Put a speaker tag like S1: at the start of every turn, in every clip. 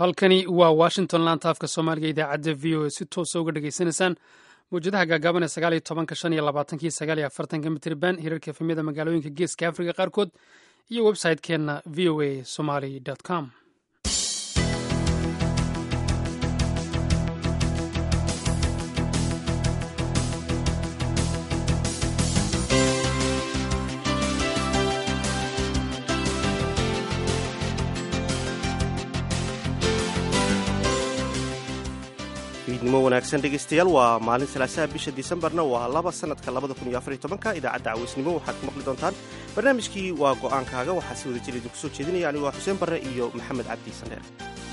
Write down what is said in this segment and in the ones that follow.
S1: halkani waa washington laanta afka soomaaliga idaacadda v o a si toosa uga dhegaysanaysaan mawjadaha gaagaaban ee sagaal iyo tobanka shan iyo labaatanki sagaal iyo afartanka mitriban hirarka efemyada magaalooyinka geeska afrika qaarkood iyo website-keenna v o a somaly com
S2: fiidnimo wanaagsan dhegaystayaal waa maalin salaasaha bisha disembarna waa laba sanadka labada kun iyo afar iyo tobanka idaacadda caweysnimo waxaad ku maqli doontaan barnaamijkii waa go'aankaaga waxaa si wada jir idinku soo jeedinaya anigu waa xuseen barre iyo maxamed cabdi sandheer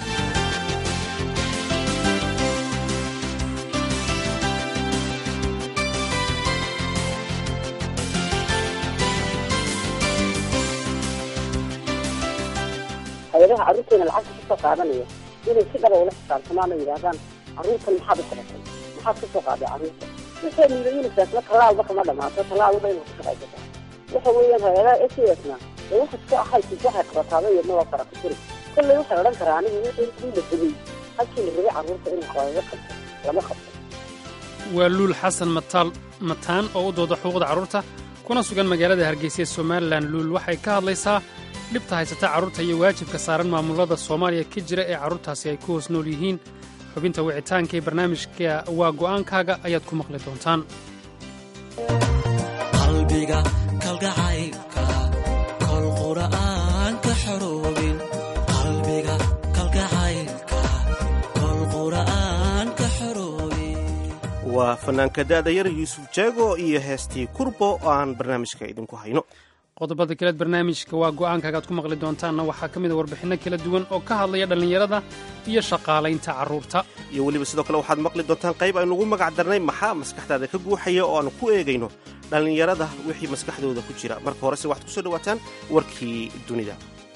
S3: hay-adaha carruurteena lacagta ka soo qaadanaya inay si dhaba ula xisaabtamaan oo yidhaahdaan carruurtan maxaad u qabatay maxaad ka soo qaaday carruurta waxay niida unisasna tallaalba kama dhamaato tallaalba inay ku shaqaysataa waxa weeyaan hay-adaha s s na ee waxa iska ahaysis waxay qabataaba iyadna waa fara ku tiri kolley waxay odhan karaa anigu wixii la fogey halkii la rabay carruurta in lagaga qabto lama qabto
S1: waa luul xasan mataal mataan oo u dooda xuquuqda carruurta kuna sugan magaalada hargeysa ee somalilan luul waxay ka hadlaysaa dhibta haysata carruurta iyo waajibka saaran maamulada soomaaliya ka jira ee carruurtaasi ay ku hoos nool yihiin xubinta wicitaanka ee barnaamijka waa go'aankaaga ayaad ku maqli doontaan
S4: qalbiga kalgacaylka kol qura'aan ka xoroobin qalbiga kalgacaylka kol qura'aan ka xoroobin
S2: waa fanaanka da'da yar yuusuf jeego iyo heestii kurbo oo aan barnaamijka idinku hayno
S1: qodobada kaleed barnaamijka waa go'aankaaga aad ku maqli doontaanna waxaa ka mid a warbixinno kala duwan oo ka hadlaya dhallinyarada iyo shaqaalaynta carruurta
S2: iyo weliba sidoo kale waxaad maqli doontaan qayb aynuugu magac darnay maxaa maskaxdaada ka guuxaya oo aanu ku eegayno dhallinyarada wixii maskaxdooda ku jira marka horese waxaad ku soo dhawaataan warkii dunida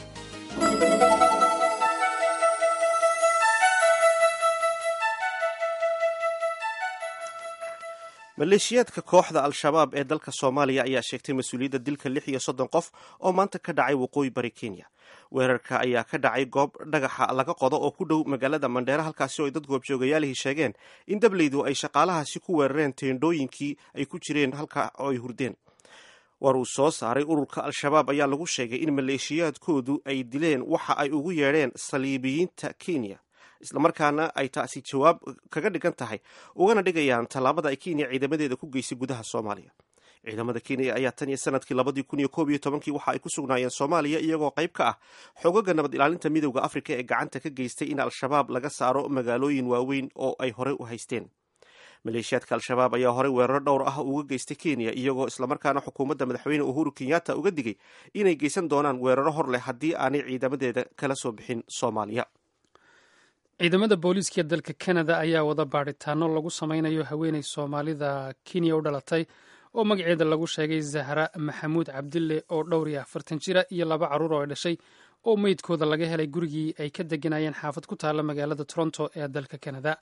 S2: maleeshiyaadka kooxda al-shabaab ee dalka soomaaliya ayaa sheegtay mas-uuliyadda dilka lix iyo soddon qof oo maanta ka dhacay waqooyi bari kenya weerarka ayaa ka dhacay goob dhagaxa laga qodo oo ku dhow magaalada mandheera halkaasi oo ay dad goobjoogayaalihii sheegeen in dableydu ay shaqaalahaasi ku weerareen teendhooyinkii ay ku jireen halka oo ay hurdeen war uu soo saaray ururka al-shabaab ayaa lagu sheegay in maleeshiyaadkoodu ay dileen waxa ay ugu yeedheen saliibiyiinta kenya islamarkaana ay taasi jawaab kaga dhigan tahay ugana dhigayaan tallaabada ay kenya ciidamadeeda ku geysay gudaha soomaaliya ciidamada kenya ayaa tan iyo sanadkii labadii kun iyo koob iyo tobankii waxa ay ku sugnaayeen soomaaliya iyagoo qayb ka ah xogaga nabad ilaalinta midowda afrika ee gacanta ka geystay in al-shabaab laga saaro magaalooyin waaweyn oo ay horey u haysteen maleeshiyaadka al-shabaab ayaa horey weeraro dhowr ah uga geystay kenya iyagoo islamarkaana xukuumadda madaxweyne uhuru kenyatta uga digay inay geysan doonaan weeraro hor leh haddii aanay ciidamadeeda kala soo bixin soomaaliya
S1: ciidamada booliiska dalka kanada ayaa wada baadhitaano lagu samaynayo haweeney soomaalida kenya u dhalatay oo magaceeda lagu sheegay zahra maxamuud cabdille oo dhowr iyo afartan jira iyo laba carruur oo ay dhashay oo meydkooda laga helay gurigii ay ka deganayeen xaafad ku taalla magaalada toronto ee dalka kanada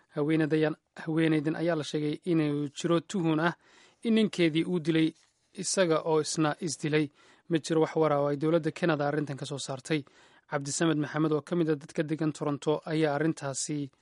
S1: haweeneydan ayaa la sheegay inuu jiro tuhun ah in ninkeedii uu dilay isaga oo isna isdilay ma jiro wax wara oo ay dowladda kanada arrintan ka soo saartay cabdisamed maxamed oo ka mid a dadka degan toronto ayaa arrintaasi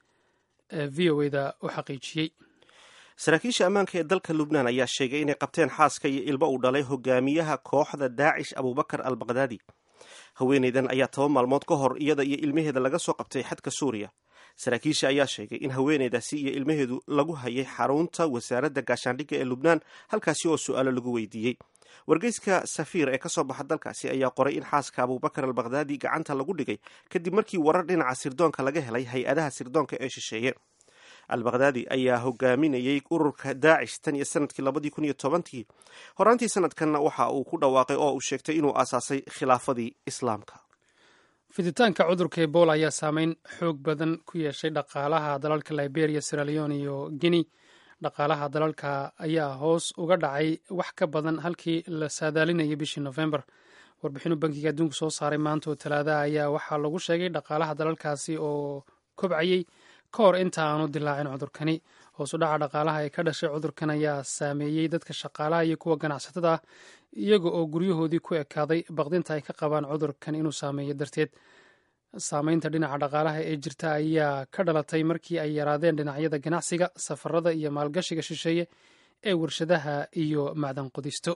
S1: v o eda u xaqiijiyey
S2: saraakiisha ammaanka ee dalka lubnaan ayaa sheegay inay qabteen xaaska iyo ilmo uu dhalay hogaamiyaha kooxda daacish abubakar al bakdaadi haweeneydan ayaa toba maalmood ka hor iyada iyo ilmaheeda laga soo qabtay xadka suuriya saraakiisha ayaa sheegay in haweeneydaasi iyo ilmaheedu lagu hayay xarunta wasaaradda gaashaandhigga ee lubnaan halkaasi oo su-aalo lagu weydiiyey wargeyska safiir ee ka soo baxa dalkaasi ayaa qoray in xaaska abubakar al bakdaadi gacanta lagu dhigay kadib markii warar dhinaca sirdoonka laga helay hay-adaha sirdoonka ee shisheeye al bakdaadi ayaa hogaaminayey ururka daacish tan iyo sanadkii labadii kun iyo tobankii horaantii sanadkanna waxa uu ku dhawaaqay oo uu sheegtay inuu aasaasay khilaafadii islaamka
S1: fiditaanka cudurka ebola ayaa saameyn xoog badan ku yeeshay dhaqaalaha dalalka liberia siraleon iyo guinea dhaqaalaha dalalka ayaa hoos uga dhacay wax ka badan halkii la saadaalinayay bishii nofembar warbixinu bankiga adduunku soo saaray maanta oo talaadaha ayaa waxaa lagu sheegay dhaqaalaha dalalkaasi oo kobcayey ka hor inta aanu dilaacin cudurkani hoosu dhaca dhaqaalaha ee ka dhashay cudurkan ayaa saameeyey dadka shaqaalaha iyo kuwa ganacsatada ah iyaga oo guryahoodii ku ekaaday baqdinta ay ka qabaan cudurkan inuu saameeyo darteed saameynta dhinaca dhaqaalaha ee jirta ayaa ka dhalatay markii ay yaraadeen dhinacyada ganacsiga safarada iyo maalgashiga shisheeye ee warshadaha iyo macdan qodisto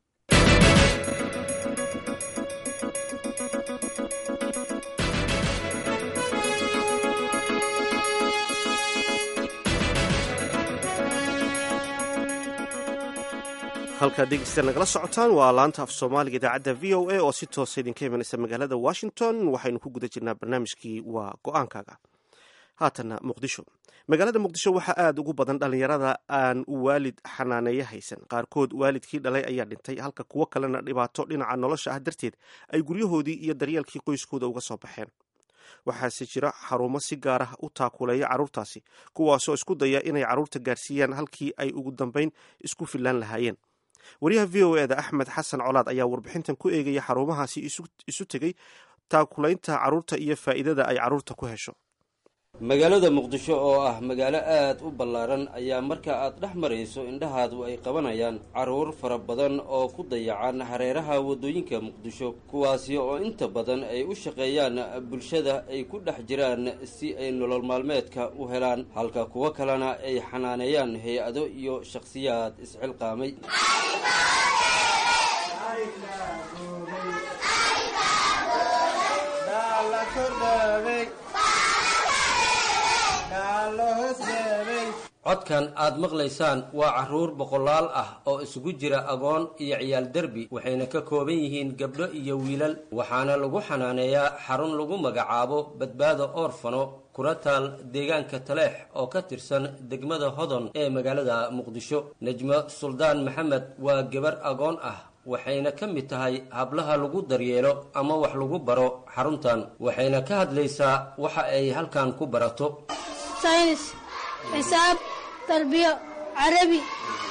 S2: halkaad dhegeysta nagala socotaan waa laanta af soomaaliga idaacadda v o a oo si toosa idinka imanaysa magaalada washington waxaynu ku guda jirnaa barnaamijkii waa go-aankaaga haatanna muqdisho magaalada muqdisho waxaa aada ugu badan dhallinyarada aan waalid xanaaneeyo haysan qaarkood waalidkii dhalay ayaa dhintay halka kuwo kalena dhibaato dhinaca nolosha ah darteed ay guryahoodii iyo daryeelkii qoyskooda uga soo baxeen waxaase jira xarumo si gaar ah u taakuleeya carruurtaasi kuwaasoo isku daya inay carruurta gaarsiiyaan halkii ay ugu dambeyn isku fillaan lahaayeen wariyaha v o eda axmed xasan colaad ayaa warbixintan ku eegaya xarumahaasi isu tegey taakulaynta carruurta iyo faa'iidada ay carruurta ku hesho
S5: magaalada muqdisho oo ah magaalo aad u ballaaran ayaa marka aad dhex marayso indhahaadu ay qabanayaan carruur fara badan oo ku dayacan hareeraha waddooyinka muqdisho kuwaasi oo inta badan ay u shaqeeyaan bulshada ay ku dhex jiraan si ay nolol maalmeedka u helaan halka kuwo kalena ay xanaaneeyaan hay-ado iyo shakhsiyaad isxilqaamay codkan aad maqlaysaan waa carruur boqolaal ah oo isugu jira agoon iyo ciyaal derbi waxayna ka kooban yihiin gabdho iyo wiilal waxaana lagu xanaaneeyaa xarun lagu magacaabo badbaado oorfano kula taal deegaanka taleex oo ka tirsan degmada hodon ee magaalada muqdisho nejmo suldaan maxamed waa gabar agoon ah waxayna ka mid tahay hablaha lagu daryeelo ama wax lagu baro xaruntan waxayna ka hadlaysaa waxa ay halkan ku barato
S6: saynis xisaab tarbiyo carabi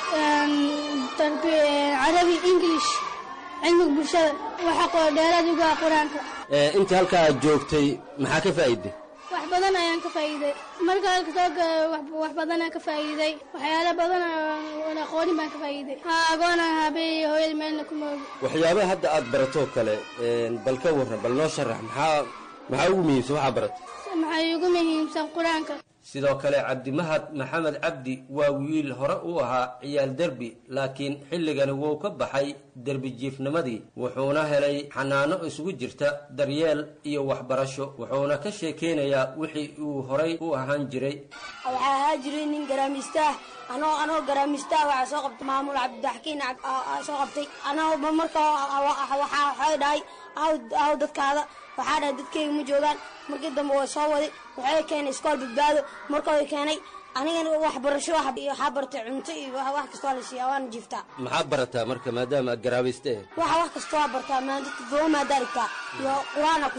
S6: carabi english cilmiga bulshada waxa qoo dheeraad uga qur-aanka
S5: inta halkaa aad joogtay maxaa ka faa'iiday
S6: wax badan ayaan ka faa'iiday marka halka soo wax badanaan ka faa'iiday waxyaalo badan oo aqoonin baan ka faa'iiday ha agoona habee hooyada meelna ku moogi
S5: waxyaabaha hadda aad baratoo kale bal ka warran bal noo sharax maxaa maxaa ugu muhiimsan waxaa baratay
S6: maxay ugu muhiimsan qur-aanka
S5: sidoo kale cabdimahad maxamed cabdi waa wiil hore u ahaa ciyaal derbi laakiin xilligani wuu ka baxay derbi jiifnimadii wuxuuna helay xanaano isugu jirta daryeel iyo waxbarasho wuxuuna ka sheekeynayaa wixii uu horay u ahaan jiray
S7: waxaa ahaa jiray nin garaamiistaah anoo anoo garaamiistaah waxaa soo qabtay maamul cabditaxkiin soo qabtay anoo marka waxay dhahay aw dadkaada waxaa dhahay dadkayga ma joogaan markii dambe way soo waday waxay keenay iskool badbaado marka way keenay anigana waxbarasho waxaa bartay cunto iyo wax kastoo la siiya waana jiiftaa
S5: maxaa barataa marka maadaama aad garaabayste
S7: waxa wax kastoo aa bartaa maanta todoba maadaa dhigtaa iyo qur-aana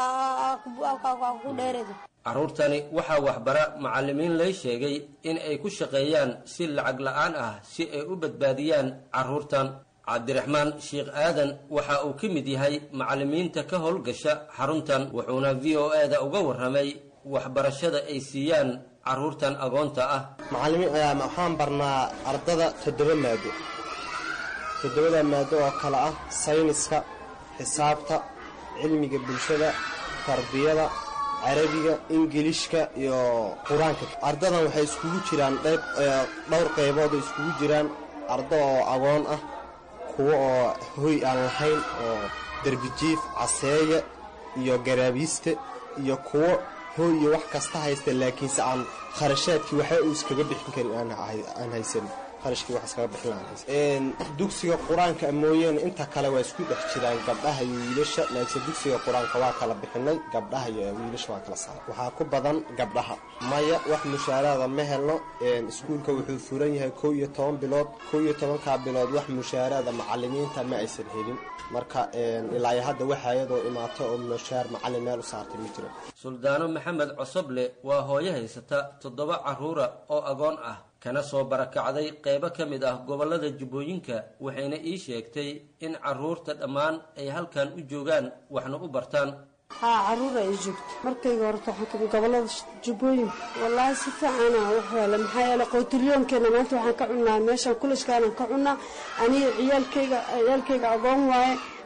S7: ku dheereedo
S5: carruurtani waxaa waxbara macallimiin lay sheegay in ay ku shaqeeyaan si lacag la-aan ah si ay u badbaadiyaan carruurtan cabdiraxmaan sheekh aadan waxa uu ka mid yahay macallimiinta ka howlgasha xaruntan wuxuuna v o e-da uga warramay waxbarashada ay siiyaan carruurtan agoonta ah
S8: macallimiin waxaan barnaa ardada toddoba maado toddobada maado oo kale ah sayniska xisaabta cilmiga bulshada tarbiyada carabiga ingilishka iyo qur-aanka ardadan waxay iskugu jiraan dhowr qaybood oo iskugu jiraan ardo oo agoon ah kuwo oo hoy aan lahayn oo derbijiif caseeya iyo garaabiiste iyo kuwo hoy iyo wax kasta haysta laakiinse aan kharashaadkii waxa uu iskaga bixin karin aan haysan kharashkii wax iskaga bixin aan haysan dugsiga qur-aanka mooyeene inta kale waa isku dhex jiraan gabdhaha iyo wiilasha laakiinse dugsiga qur-aanka waa kala bixinay gabdhaha iyo wiilasha waa kala saaray waxaa ku badan gabdhaha maya wax mushaaraada ma helno iskuulka wuxuu furan yahay kow iyo toban bilood kow iyo tobankaa bilood wax mushaaraada macalimiinta ma aysan helin marka ilaa iyo hadda waxa iyadoo imaato oo mushaar macallin meel u saartay ma jiro
S5: suldaano maxamed cosoble waa hooyo haysata toddoba carruura oo agoon ah kana soo barakacday qeybo ka mid ah gobollada jubbooyinka waxayna ii sheegtay in carruurta dhammaan ay halkan u joogaan waxna u bartaan
S9: haa carruura ay joogto markayga horta waxaan kamid gobollada jubbooyinka wallaahi si fiicana wax yaala maxaa yeele qootilyoonkeena maanta waxaan ka cunnaa meeshaan kulashkaanaan ka cunnaa aniga ciyaalkayga ciyaalkayga agoon waaye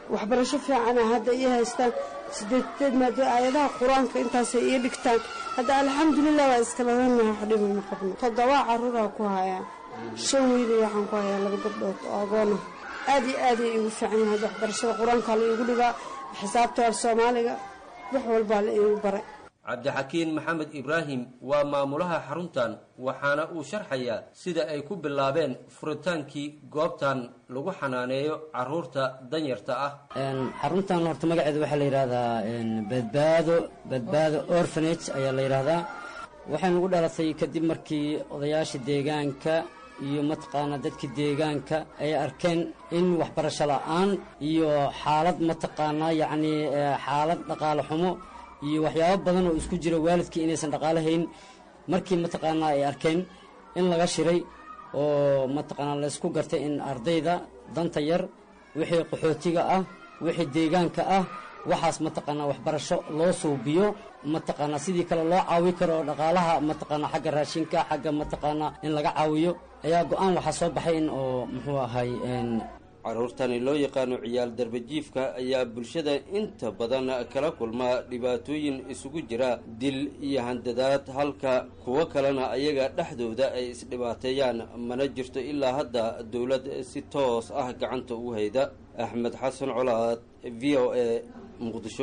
S9: waxbarasho fiicana hadda ii haystaan sideedeed maado aayadaha qur-aanka intaasay ii dhigtaan hadda alxamdulilah waa iskaladanaha waxdhiba ma qabno toddobaa caruuraa ku hayaa shan wiilay waxaan ku hayaa laba gabdhood oo agoona aad iyo aaday iigu fiican yahay waxbarashada qur-aankaa la iigu dhigaa xisaabta af soomaaliga wax walbaa la iigu baray
S5: cabdixakiin maxamed ibraahim waa maamulaha xaruntan waxaana uu sharxayaa sida ay ku bilaabeen furitaankii goobtan lagu xanaaneeyo caruurta danyarta ah
S10: xaruntan horta magaceeda waxaa la yidhaahdaa badbaado badbaado orphanage ayaa la yidhaahdaa waxay nagu dhalatay kadib markii odayaasha deegaanka iyo mataqaanaa dadka deegaanka ay arkeen in waxbarasho la-aan iyo xaalad mataqaanaa yacnii xaalad dhaqaale xumo iyo waxyaabo badan oo isku jira waalidkii inaysan dhaqaalo hayn markii mataqaanaa ay arkeen in laga shiray oo mataqaanaa laysku gartay in ardayda danta yar wixii qaxootiga ah wixii deegaanka ah waxaas mataqaanaa waxbarasho loo suubiyo mataqaanaa sidii kale loo caawi karo oo dhaqaalaha mataqaanaa xagga raashinka xagga mataqaanaa in laga caawiyo ayaa go-aan waxaa soo baxay in oo muxuu ahay
S5: caruurtani loo yaqaano ciyaal darbajiifka ayaa bulshada inta badan kala kulma dhibaatooyin isugu jira dil iyo handadaad halka kuwo kalena ayaga dhexdooda ay isdhibaateeyaan mana jirto ilaa hadda dowlad si toos ah gacanta ugu hayda axmed xasan colaad v o a muqdisho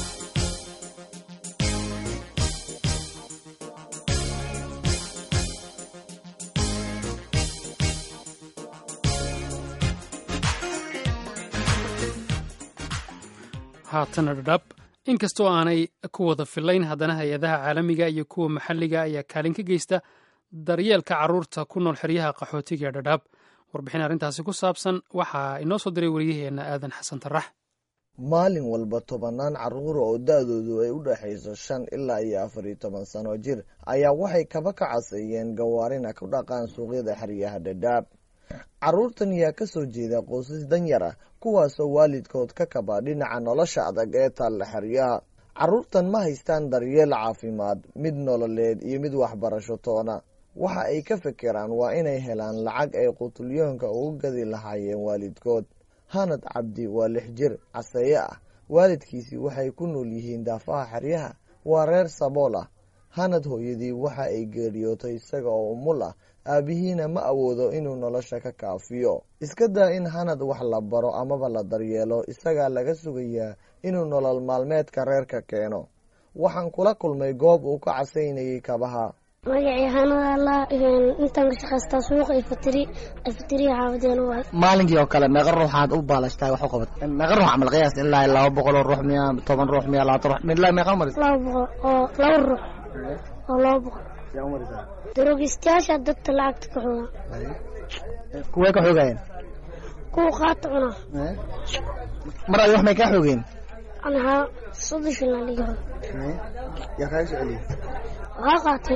S1: haatana dhadhab inkastoo aanay ku wada filayn haddana hay-adaha caalamiga iyo kuwa maxalliga ayaa kaalin ka geysta daryeelka carruurta ku nool xeryaha qaxootiga ee dhadhaab warbixin arrintaasi ku saabsan waxaa inoo soo diray wariyaheenna aadan xasan tarax
S11: maalin walba tobannaan carruura oo da-doodu ay u dhexayso shan ilaa iyo afar iyo toban sano jir ayaa waxay kaba ka caseeyeen gawaarina ku dhaqaan suuqyada xeryaha dhadhaab carruurtan yaa ka soo jeeda qoysas danyar ah kuwaasoo waalidkood ka kaba dhinaca nolosha adag ee taalla xeryaha carruurtan ma haystaan daryeel caafimaad mid nololeed iyo mid waxbarasho toona waxa ay ka fekeraan waa inay helaan lacag ay qutulyoonka ugu gadi lahaayeen waalidkood hanad cabdi waa lix jir caseeye ah waalidkiisii waxay ku nool yihiin daafaha xeryaha waa reer sabool ah hanad hooyadii waxa ay geeriyootay isaga oo umul ah aabihiina ma awoodo inuu nolosha ka kaafiyo iska daa in hanad wax la baro amaba la daryeelo isagaa laga sugayaa inuu nolol maalmeedka reerka keeno waxaan kula kulmay goob uu ka casaynayay kabaha
S12: magacii hanad alla intaan ka shaqaystaa suuqa ifatiri ifatiriya xaafadeena waay
S13: maalinkii oo kale meeqa ruuxaad u baalashtaa wax u qabat meeqa ruux camal qiyaas ilaa laba boqol oo ruux miya toban ruux miya labaatan ruux ilaa meeqa maris
S12: laba boqol oo laba ruux oo laba boqol daroogistayaasha dadka lacagta ka xooga
S13: kuwee ka xoogayeen
S12: kuwa qaata cuna
S13: mar ay wax may kaa xoogeen
S12: anahaa soddon shilin liga
S13: yaa kaaga soo celiyey
S12: waxaa qaatay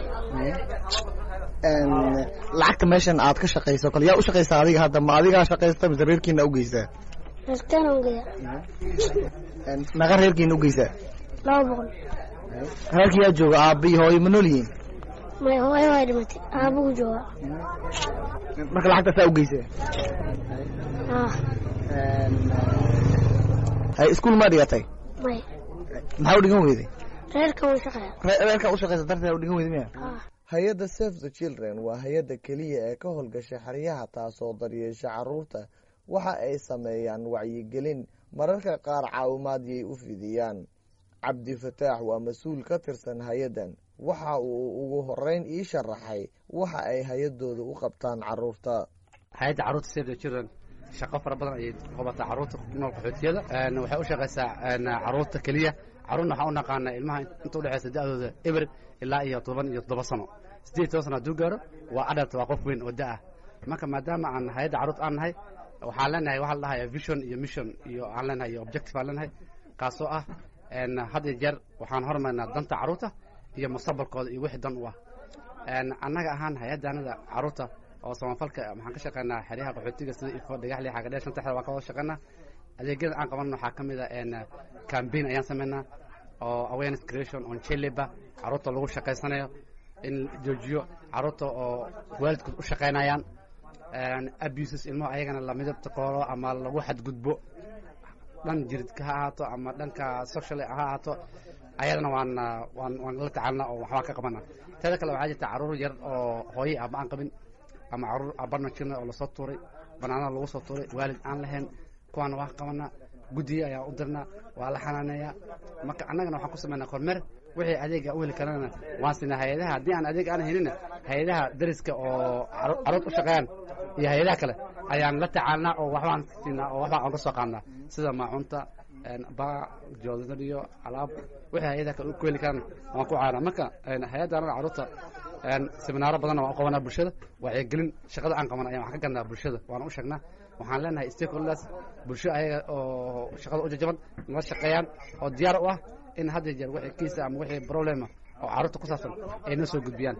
S13: lacagta meeshan aad ka shaqayso kale yaa u shaqaysaa adiga hadda ma adigaa shaqaysta mise reerkiina u geysaa
S12: reerkeena ugeya
S13: meeqa reerkiina u geysaa
S12: laba boqol
S13: reerkii yaa jooga aabba iyo hooyo ma nool yihiin
S12: may hooyo way dhimatay aabugu jooga
S13: marka lacagtaasaa u geysaa hay iskuul maa dhigatay
S12: may
S13: maxaa u dhigan weyday
S12: reerkan u shaqeeya
S13: reerkaa u shaqaysa darteed u dhigan weyday miya
S11: hay-adda save the children waa hay-adda keliya ee ka howlgasha xeryaha taasoo daryeesha carruurta waxa ay sameeyaan wacyigelin mararka qaar caawimaadiyay u fidiyaan cabdifataax waa mas-uul ka tirsan hay-addan waxa uu ugu horeyn ii sharaxay waxa ay hay-adooda u qabtaan carruurta
S14: hay-adda carruurta save the children shaqo fara badan ayay qabataa carruurta nool qaxootiyada waxay u shaqaysaa carruurta keliya carruurna waxaan u naqaanaa ilmaha inta udhexaysa da-dooda eber ilaa iyo toban iyo toddoba sano siddeed toban sano hadduu gaaro waa adalt waa qof weyn oo da-ah marka maadaama aan hay-adda carruurta aan nahay waxaan leenahay waxaa la dhahaya vision iyo mission iyo aan leenahay iyo objective aan leenahay kaasoo ah had iyo jeer waxaan hormarnaa danta carruurta iyo mustaqbalkooda iyo wixii dan u ah annaga ahaan hay-addaanada carruurta oo samafalka waxaan ka shaqeynaa xeryaha qaxootiga sida ifo dhagaxli xagadheer shanta xer waan ka wada shaqeynaa adeegyada aan qabanno waxaa ka mid a cambaign ayaan sameynaa oo awareness creation on chileba carruurta lagu shaqaysanayo in joojiyo carruurta oo waalidkood u shaqaynayaan abuses ilmaha ayagana la midabta koolo ama lagu xadgudbo dhan jiridka ha ahaato ama dhanka social ha ahaato ayadana waan waan waan la tacaalna oo waxbaa ka qabana teeda kale waxaa jirta caruur yar oo hooye aaba aan qabin ama caruur abarna jirna oo lasoo tuuray banaanada lagu soo tuuray waalid aan lahayn kuwaana waa qabana guddiga ayaan u dirnaa waa la xanaaneeyaa marka annagana waxaan ku samaynaa kormeer wixii adeega u heli karana waan siinaa hay-adaha haddii aan adeeg aan helina hay-adaha dariska oo caruur u shaqeeyaan iyo hay-adaha kale ayaan la tacaalnaa oo waxbaan siinaa oo waxbaan oga soo qaadnaa sida maacunta ba joodariyo alaab wixii hay-adaha kale ku heli karana waan ku caanaa marka hay-adda anaga carruurta seminaaro badanna waan u qabanaa bulshada wacyigelin shaqada aan qabana ayaan wax ka gadnaa bulshada waana u sheegnaa waxaan leenahay stakeholders bulsho ayaga oo shaqada u jajaban nala shaqeeyaan oo diyaar u ah in hadda jeer wixii kiisa ama wixii problema oo carruurta ku saabsan ay noo soo gudbiyaan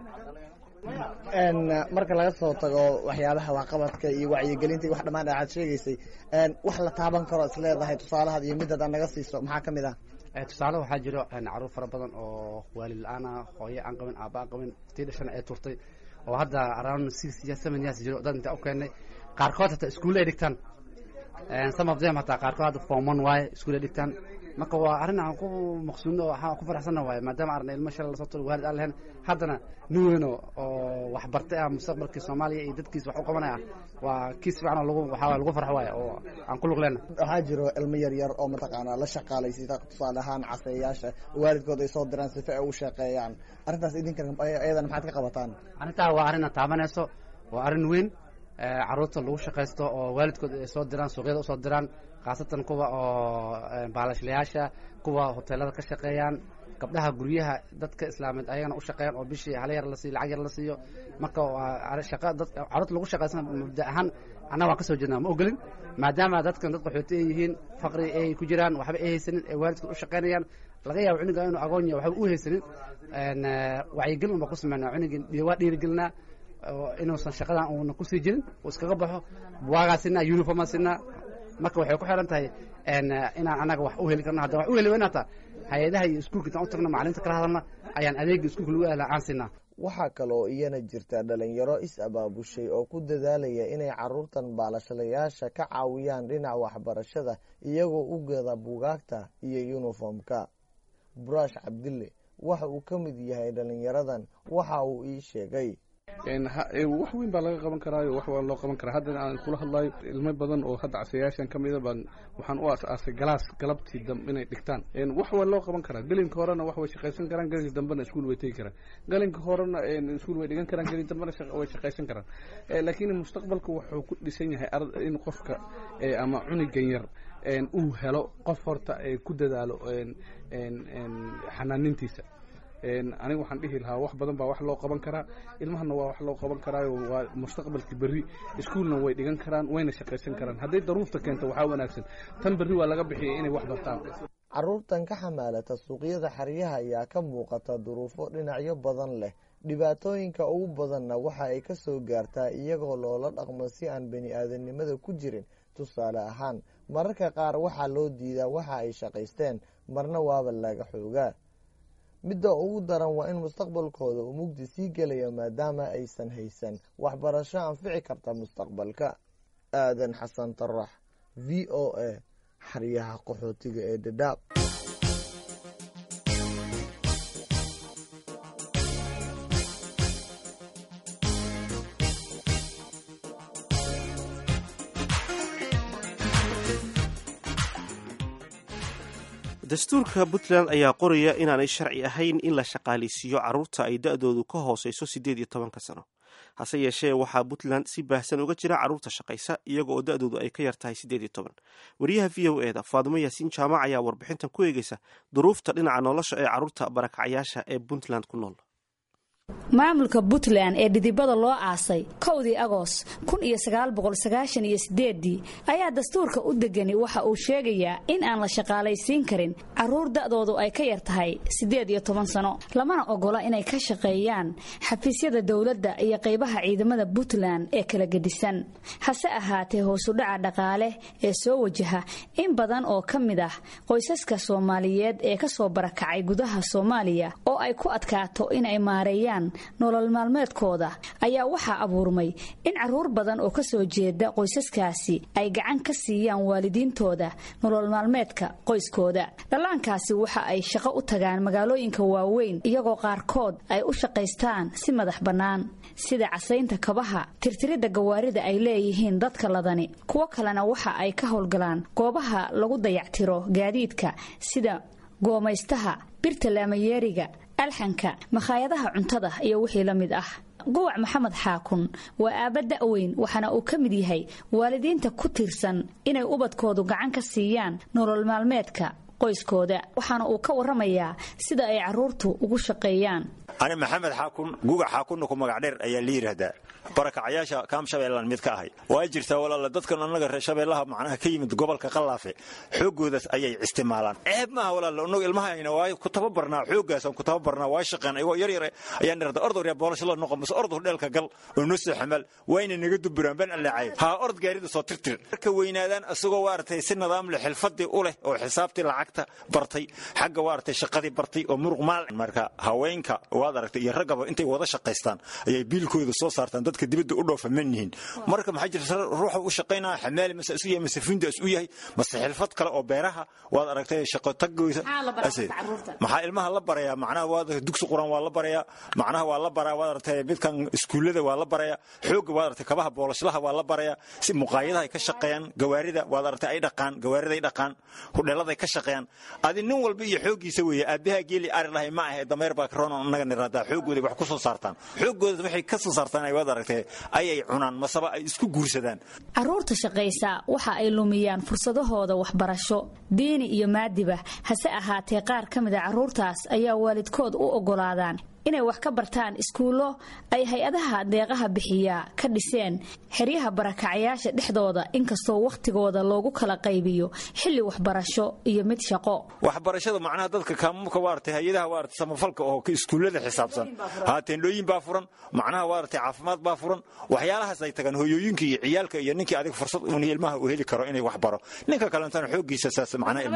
S11: marka laga soo tago waxyaabaha waxqabadka iyo wacyigelinta iyo wax dhammaan aad sheegaysay wax la taaban karo is leedahay tusaalahaad iyo midad aad naga siiso maxaa ka mid ah
S14: tusaale waxaa jiro caruur fara badan oo waalid la-aan ah hooye aan qabin aaba aan qabin tii dhashana ee turtay oo hadda around six years seven years jiro dad inta u keennay qaarkood hataa iskuulle ay dhigtaan some of them hataa qaarkood hadda form one waaye iskuulle dhigtaan marka waa arrin aan ku maqsuudno oo waxaan ku faraxsanna waaye maadaama arna ilmo shalay lasoo turay waalid aan lahayn haddana nin weyn oo oo wax bartay ah mustaqbalkii soomaaliya iyo dadkiisa wax u qabanaya ah waa kiis fiican oo lagu waxaa waaye lagu farxo waaye oo aan ku lug leenna
S11: waxaa jiro ilmo yar yar oo mataqaanaa la shaqaalaysita tusaale ahaan caseeyaasha waalidkood ay soo diraan sifa ay u shaqeeyaan arrintaas idinka iyadana maxaad ka qabataan
S14: arrintaa waa arrin taabanayso waa arrin weyn caruurta lagu shaqaysto oo waalidkood ay soo diraan suuqyada usoo diraan khaasatan kuwa oo baalashlayaasha kuwa hoteelada ka shaqeeyaan gabdhaha guryaha dadka islaameed ayagana u shaqeeyaan oo bishii hala yar la siiyo lacag yar la siiyo marka waa shaqa dad caruurta lagu shaqaysan mabda ahaan annaga waan ka soo jeednaa ma ogolin maadaama dadkan dad qaxooti ay yihiin faqri ay ku jiraan waxba ay haysanin ay waalidkood u shaqaynayaan laga yaabo cuniga inuu agoon yahay waxba u haysanin wacyigelin unbaa ku sameynaa cunigii waa dhiirigelinaa inuusan shaqadan uuna kusii jirin uu iskaga baxo buwaagaa sinaa uniformaa sinaa marka waxay ku xiran tahay inaan annaga wax u heli karno haddaan wax u heli weyna hataa hay-adaha iyo iskuulka intaan u tagno macalimiinta kala hadalna ayaan adeega iskuulka lagu ahlaa aan siinaa
S11: waxaa kaloo iyana jirta dhalinyaro is-abaabushay oo ku dadaalaya inay caruurtan baalashalayaasha ka caawiyaan dhinaca waxbarashada iyagoo u gada buugaagta iyo yuniformka burash cabdille waxa uu ka mid yahay dhalinyaradan waxa uu ii sheegay
S15: wax weyn baa laga qaban karaayo wax waa loo qaban karaa haddana aan kula hadlayo ilmo badan oo hadda casayaashan ka mida baan waxaan u aas-aasay galaas galabtii dambe inay dhigtaan wax waa loo qaban karaa gelinka horena wax way shaqaysan karaan gelinka dambena iskuul way tegi karaan gelinka horena iskuul way dhigan karaan gelin dambena way shaqaysan karaan laakiin mustaqbalka wuxuu ku dhisan yahay in qofka ama cunigan yar uu helo qof horta ku dadaalo xanaanintiisa aniga waxaan dhihi lahaa wax badan baa wax loo qaban karaa ilmahana waa wax loo qaban karaayo waa mustaqbalkii berri iskuulna way dhigan karaan wayna shaqaysan karaan hadday daruurta keento waxaa wanaagsan tan berri waa laga bixiyay inay wax bartaan
S11: caruurtan ka xamaalata suuqyada xeryaha ayaa ka muuqata duruufo dhinacyo badan leh dhibaatooyinka ugu badanna waxa ay ka soo gaartaa iyagoo loola dhaqmo si aan bani aadanimada ku jirin tusaale ahaan mararka qaar waxaa loo diidaa waxa ay shaqaysteen marna waaba laga xoogaa midda ugu daran waa in mustaqbalkooda uu mugdi sii gelayo maadaama aysan haysan waxbarasho anfici karta mustaqbalka aadan xasan tarax v o a xeryaha qaxootiga ee dhadhaab
S2: dastuurka puntland ayaa qoraya inaanay sharci ahayn in la shaqaalaysiiyo carruurta ay da-doodu ka hooseyso siddeed iyo tobanka sano hase yeeshee waxaa puntland si baahsan uga jira carruurta shaqaysa iyaga oo da-doodu ay ka yar tahay siddeed iyo toban wariyaha v o eda faadumo yaasiin jaamac ayaa warbixintan ku eegeysa duruufta dhinaca nolosha ee carruurta barakacyaasha ee puntland ku nool
S16: maamulka puntland ee dhidibada loo aasay kowdii agoos kun iyo sagaal boqol sagaashan iyo sideedii ayaa dastuurka u degani waxa uu sheegayaa in aan la shaqaalaysiin karin carruur da'doodu ay ka yar tahay siddeed iyo toban sano lamana ogola inay ka shaqeeyaan xafiisyada dowladda iyo qaybaha ciidamada puntland ee kala gedisan hase ahaatee hoosudhaca dhaqaale ee soo wajaha in badan oo ka mid ah qoysaska soomaaliyeed ee ka soo barakacay gudaha soomaaliya oo ay ku adkaato inay maareeyaan raadiyaan nolol maalmeedkooda ayaa waxaa abuurmay in carruur badan oo ka soo jeeda qoysaskaasi ay gacan ka siiyaan waalidiintooda nolol maalmeedka qoyskooda dhallaankaasi waxa ay shaqo u tagaan magaalooyinka waaweyn iyagoo qaarkood ay u shaqaystaan si madax bannaan sida casaynta kabaha tirtiridda gawaarida ay leeyihiin dadka ladani kuwo kalena waxa ay ka howlgalaan goobaha lagu dayactiro gaadiidka sida goomaystaha birta laamayeeriga alxanka makhaayadaha cuntada iyo wixii la mid ah guwac maxamed xaakun waa aabba da'weyn waxaana uu ka mid yahay waalidiinta ku tiirsan inay ubadkoodu gacan ka siiyaan nolol maalmeedka qoyskooda waxaana uu ka warramayaa sida ay carruurtu ugu shaqeeyaan
S17: ani maxamed xaakun gugac xaakunna ku magac dheer ayaa la yidhaahdaa barakacayaasha kaam shabeellaan mid ka ahay waa jirtaa walaala dadkan annaga reer shabeellaha macnaha ka yimid gobolka qallaafe xooggoodaas ayay isticmaalaan ceeb maaha walaala annagu ilmahayna waa ku tababarnaa xooggaasaan ku tababarnaa waa shaqeen ayagoo yar yare ayaan dhirada ordor yaa boolasho la noqon mase ordur dheelka gal oo noo soo xamaal wayna naga duburaan ban alleecay haa ord gaarida soo tirtir marka weynaadaan asagoo waartay si nidaam leh xilfadii u leh oo xisaabtii lacagta bartay xagga waartay shaqadii bartay oo muruq maal marka haweenka waad aragtay iyo raggaba intay wada shaqaystaan ayay biilkooda soo saartaan dadka dibadda u dhoofa man yihiin marka maxaa jirta ruuxa u shaqaynaya xamaali mase isu yahay mase finda isu yahay mase xilfad kale oo beeraha waad aragtay shaqo taggoysa maxaa ilmaha la barayaa macnaha waad dugsi quraan waa la barayaa macnaha waa la baraa waad aragtay midkan iskuullada waa la barayaa xoogga waad aragtay kabaha boolashlaha waa la barayaa si muqaayadaha ay ka shaqeeyaan gawaarida waad aragtay ay dhaqaan gawaarida ay dhaqaan hudheelada ay ka shaqeeyaan adi nin walba iyo xooggiisa weeye aabaha geeli ari lahay ma ahe dameer baa karoon annaga niraadaa xooggooda wax ku soo saartaan xooggooda waxay ka soo saartaan ay waad aragtay ayay cunaan masaba ay isku guursadaan
S16: carruurta shaqaysa waxa ay lumiyaan fursadahooda waxbarasho diini iyo maadiba hase ahaatee qaar ka mida carruurtaas ayaa waalidkood u oggolaadaan inay wax ka bartaan iskuullo ay hay-adaha deeqaha bixiyaa ka dhiseen xeryaha barakacayaasha dhexdooda inkastoo wakhtigooda loogu kala qaybiyo xilli waxbarasho iyo mid shaqo
S17: waxbarashada macnaha dadka kaamumka waartay hay-adaha waartay samafalka oo iskuullada xisaabsan haa teendhooyin baa furan macnaha waartay caafimaad baa furan waxyaalahaas ay tagaan hooyooyinka iyo ciyaalka iyo ninkii adiga fursad uun ilmaha uu heli karo inay wax baro ninka kalentana xooggiisa saas macnaha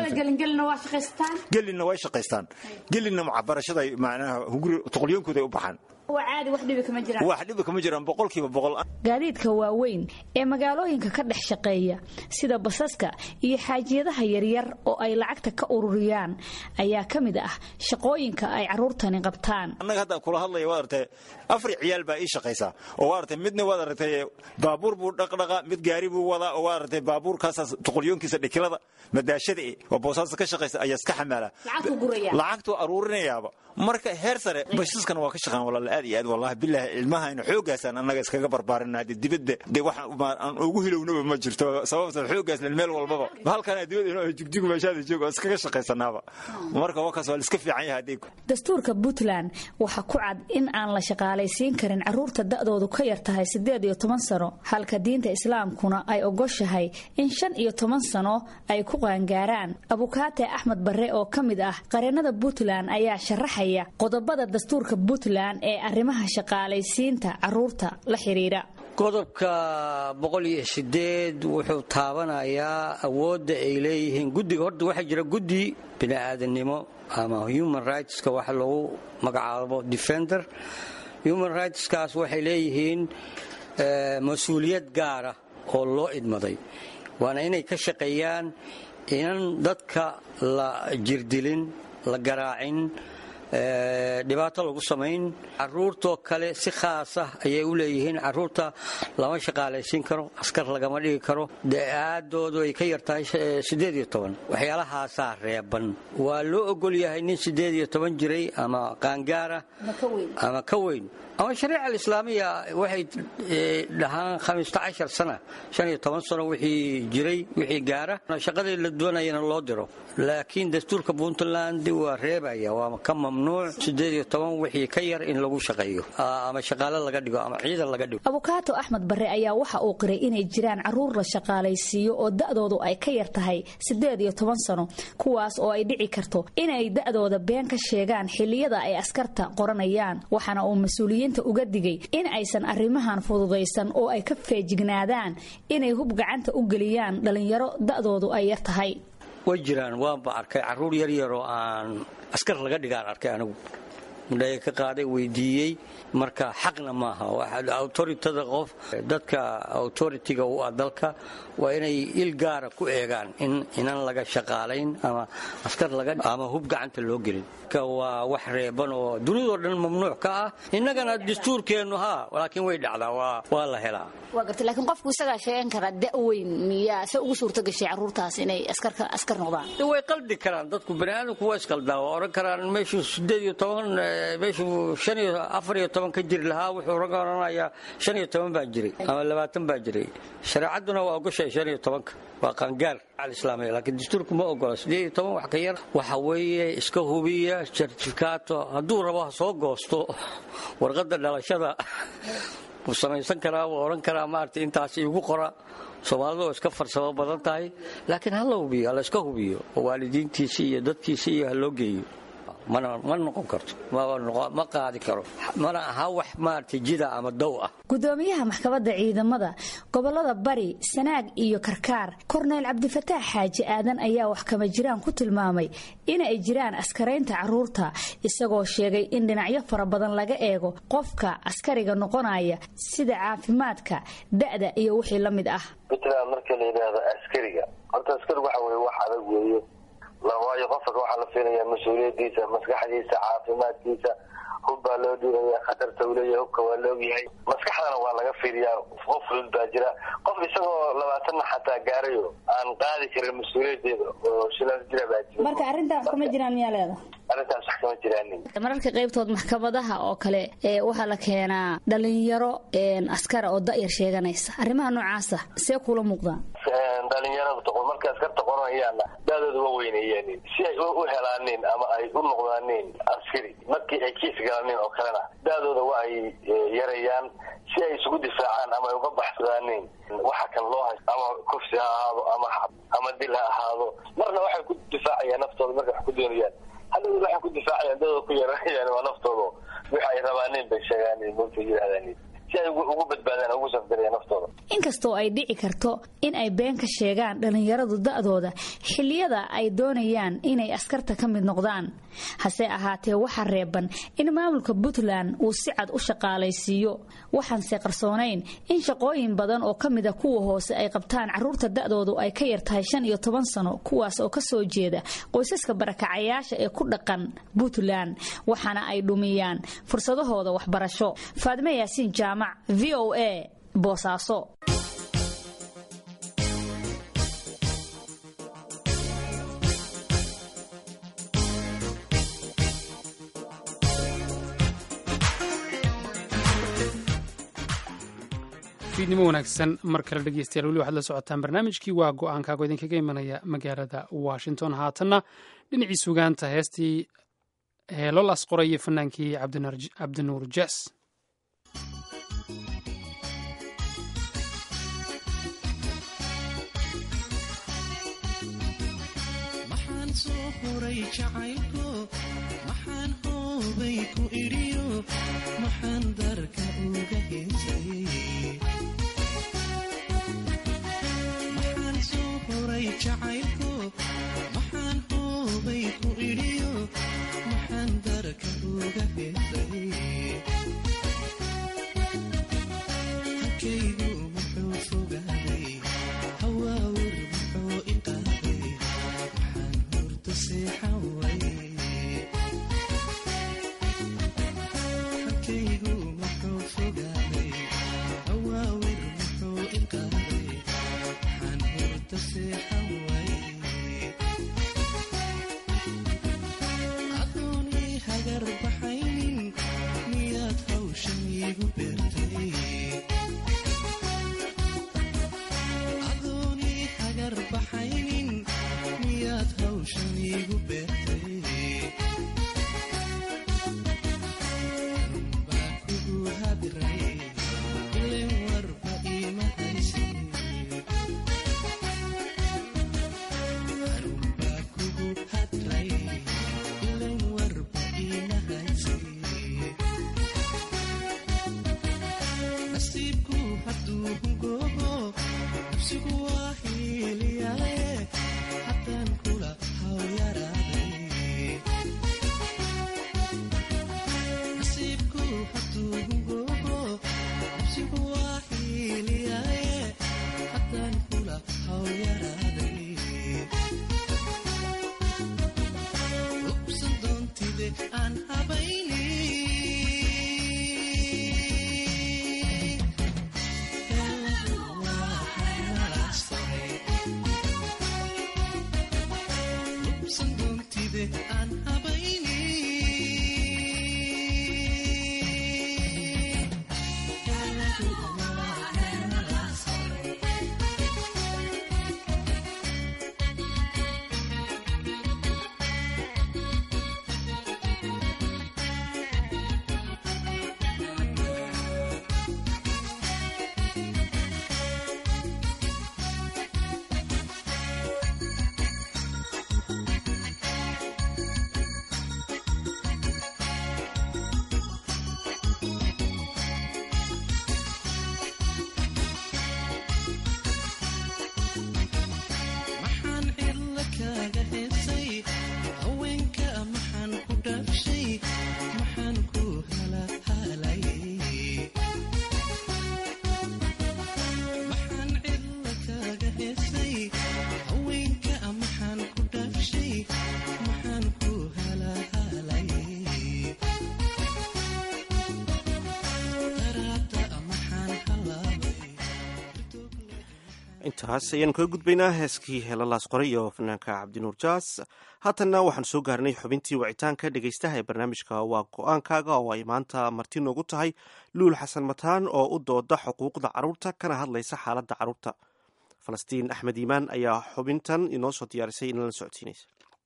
S17: gelinna way shaqaystaan gelinna waxbarashada macnaha hunguri tuqlyoonkooda u baxaan wax dhibi kama jiraan boqolkiiba boqol
S16: gaadiidka waaweyn ee magaalooyinka ka dhex shaqeeya sida basaska iyo xaajiyadaha yaryar oo ay lacagta ka ururiyaan ayaa ka mid ah shaqooyinka ay carruurtani qabtaan
S17: annaga hadda kula hadlaya waad aragtay afar ciyaal baa ii shaqaysaa oo waad aragtay midna waad aragtay baabuur buu dhaqdhaqa mid gaari buu wadaa oo waad aragtay baabuurkaasaas tuqulyoonkiisa dhikilada madaashada e oo boosaasa ka shaqaysa ayaa iska xamaala lacagtuu aruurinayaaba marka heer sare bashaskana waa ka shaqaan walaala aad iyo aad wallahi bilaahi ilmahayna xooggaasaan annaga iskaga barbaarinaa dee dibadda dee wax aan ugu hilownaba ma jirto sababta xooggaas len meel walbaba halkana dibadda inoo jigjigu meeshaada joogo iskaga shaqaysanaaba marka wakaas waa la iska fiican yahay adeeg
S16: dastuurka puntland waxaa ku cad in aan la shaqaalaysiin karin carruurta da'doodu ka yar tahay siddeed iyo toban sano halka diinta islaamkuna ay ogoshahay in shan iyo toban sano ay ku qaangaaraan abukaate axmed barre oo ka mid ah qareennada puntland ayaa sharaxaya qodobada dastuurka puntland ee arrimaha shaqaalaysiinta carruurta la xidhiidha
S18: qodobka boqol iyo sideed wuxuu taabanayaa awoodda ay leeyihiin guddiga horta waxaa jira guddi bini'aadannimo ama human rightska waxa lagu magacaabo defender human rightskaas waxay leeyihiin mas-uuliyad gaara oo loo idmaday waana inay ka shaqeeyaan inan dadka la jirdilin la garaacin dhibaato lagu samayn caruurtoo kale si khaasah ayay u leeyihiin caruurta lama shaqaalaysiin karo askar lagama dhigi karo aadoodu ay ka yartahay waxyaalahaasaa reeban waa loo ogol yahay nin jiray ama qaangaara ama ka weyn ama shariica alislaamiya waxay dhahaan sana sano wixii jiray wixii gaara shaqadii la doonayana loo diro laakiin dastuurka puntland waa reebaya waa ka mamnuuc wixii ka yar in lagu shaqeeyo ama shaqaale laga dhigo ama ciidan laga dhigo
S16: abukaato axmed barre ayaa waxa uu qiray inay jiraan carruur la shaqaalaysiiyo oo da'doodu ay ka yar tahay siddeed iyo toban sano kuwaas oo ay dhici karto inay da'dooda been ka sheegaan xilliyada ay askarta qoranayaan waxaana uu mas-uuliyiinta uga digay in aysan arrimahan fududaysan oo ay ka feejignaadaan inay hub gacanta u geliyaan dhallinyaro da'doodu ay yar tahay
S18: way jiraan waanba arkay carruur yaryar oo aan askar laga dhigaan arkay anigu mudhaya ka qaaday weydiiyey marka xaqna maaha autoritada qof dadka autoritiga u ah dalka waa inay il gaara ku eegaan in inan laga shaqaalayn ama askar ama hub gacanta loo gelin waa wax reeban oo dunidoo dhan mamnuuc ka ah innagana dastuurkeennu haa laakiin way dhacdaa waa la helaa
S16: waa gartay laakiin qofku isagaa sheegan karaa da'weyn miyaa se ugu suurto gashay carruurtaas inay askar noqdaan
S18: way qaldi karaan dadku baniaadamku waa isqaldaa waa odhan karaan meeshuu sideed iyo toban meeshuu shan iyo afar iyo toban ka jiri lahaa wuxuu raga odhanayaa shan iyo toban baa jiray ama labaatan baa jiray shareecadduna waa ogoshay shan iyo tobanka waa qaangaar alislaamiya laakiin dastuurku ma ogola sideed iyo toban wax ka yar waxa weeye iska hubiya sertifikato hadduu rabo ha soo goosto warqadda dhalashada wuu samaysan karaa wuu odhan karaa maaragtay intaas iigu qora soomaalidu oo iska farsamo badan tahay laakiin ha la hubiyo ha la iska hubiyo oo waalidiintiisi iyo dadkiisi iyo ha loo geeyo ma noqon karto ma qaadi karo mana aha wax maaragtay jida ama dow ah
S16: gudoomiyaha maxkamadda ciidamada gobolada bari sanaag iyo karkaar korneyl cabdifataax xaaji aadan ayaa wax kama jiraan ku tilmaamay in ay jiraan askaraynta carruurta isagoo sheegay in dhinacyo fara badan laga eego qofka askariga noqonaya sida caafimaadka da'da iyo wixii la mid ah
S19: puntland marka la yidhaahdo askariga horta askariga waxa weye wax adag weeye waayo qofka waxaa la fiilaya mas-uuliyadiisa maskaxdiisa caafimaadkiisa hub baa loo dhiiraya khatarta uu leeyahay hubka waa laogyahay maskaxdana waa laga fiiriyaa qof fudud baa jira qof isagoo labaatanna xataa gaarayo aan qaadi karin mas-uuliyadeeda oo shilaas jira baa jira
S16: marka arrintaa wax kama jiraan miyaa leeda
S19: arrintaas wax kama jiraanin
S16: mararka qaybtood maxkamadaha oo kale waxaa la keenaa dhalinyaro askara oo da'yar sheeganaysa arrimaha noocaasa see kula muuqdaan
S19: dhalinyarada toqon marka askarta qoranayaana daadooda waa weyneeyeen si ay u helaanin ama ay u noqdaanin askari markii ay kiis galaanin oo kalena daadooda waa ay yarayaan si ay isugu difaacaan ama ay uga baxsadaanin waxa kan loo hay ama kufsi ha ahaado ama ama dil ha ahaado marna waxay ku difaacayaan naftooda markay wax ku doonayaan hadhow waxay ku difaacayaan dadooda ku yaranayaan waa naftooda wix ay rabaanin bay sheegaan mota yidhahdaan si ay ugu badbaadaan ugu safgarayaan naftooda
S16: inkastoo ay dhici karto in ay been ka sheegaan dhallinyaradu da'dooda xilliyada ay doonayaan inay askarta ka mid noqdaan hase ahaatee waxaa reeban in maamulka puntland uu si cad u shaqaalaysiiyo waxaanse qarsoonayn in shaqooyin badan oo ka mida kuwa hoose ay qabtaan carruurta da'doodu ay ka yar tahay shan iyo toban sano kuwaas oo ka soo jeeda qoysaska barakacayaasha ee ku dhaqan puntland waxaana ay dhumiyaan fursadahooda waxbarasho faadme yaasiin jaamac v o a boosaaso
S1: fiidnimo wanaagsan mar kale dhegeystayaal weli waxaad la socotaan barnaamijkii waa go-aankaago idinkaga imanaya magaalada washington haatanna dhinacii sugaanta heestii heelolaas qoraya fanaankii cabdinuur jes
S20: maxaan hoobay ku idhiyo maxaan darka uga heesay maxaan soo horay jacaylko maxaan hoobay ku idhiyo maxaan darka uga heesay halkaygu muxuu fogaaday hawaawir muxuu iqaaday maxaan hurta seexan way adoonii hagar baxaynin miyaad hawshan iigu beertay adoonii hagar baxaynin miyaad hawshan iigu beertay anbaa kugu hadiray ilen warba iima haysin nasiibku hadduu hungoobo nafsigu waa hiiliyae haddaan kula hawyaraade
S2: intaas ayaanu kaga gudbaynaa heeskii heelalaas qoray iyo fanaanka cabdinuur jaas haatanna waxaan soo gaarnay xubintii wicitaanka dhegaystaha ee barnaamijka waa go-aankaaga oo ay maanta marti noogu tahay luul xasan mataan oo u dooda xuquuqda carruurta kana hadlaysa xaaladda carruurta falastiin axmed iimaan ayaa xubintan inoo soo diyaarisay inala socodsiinaysa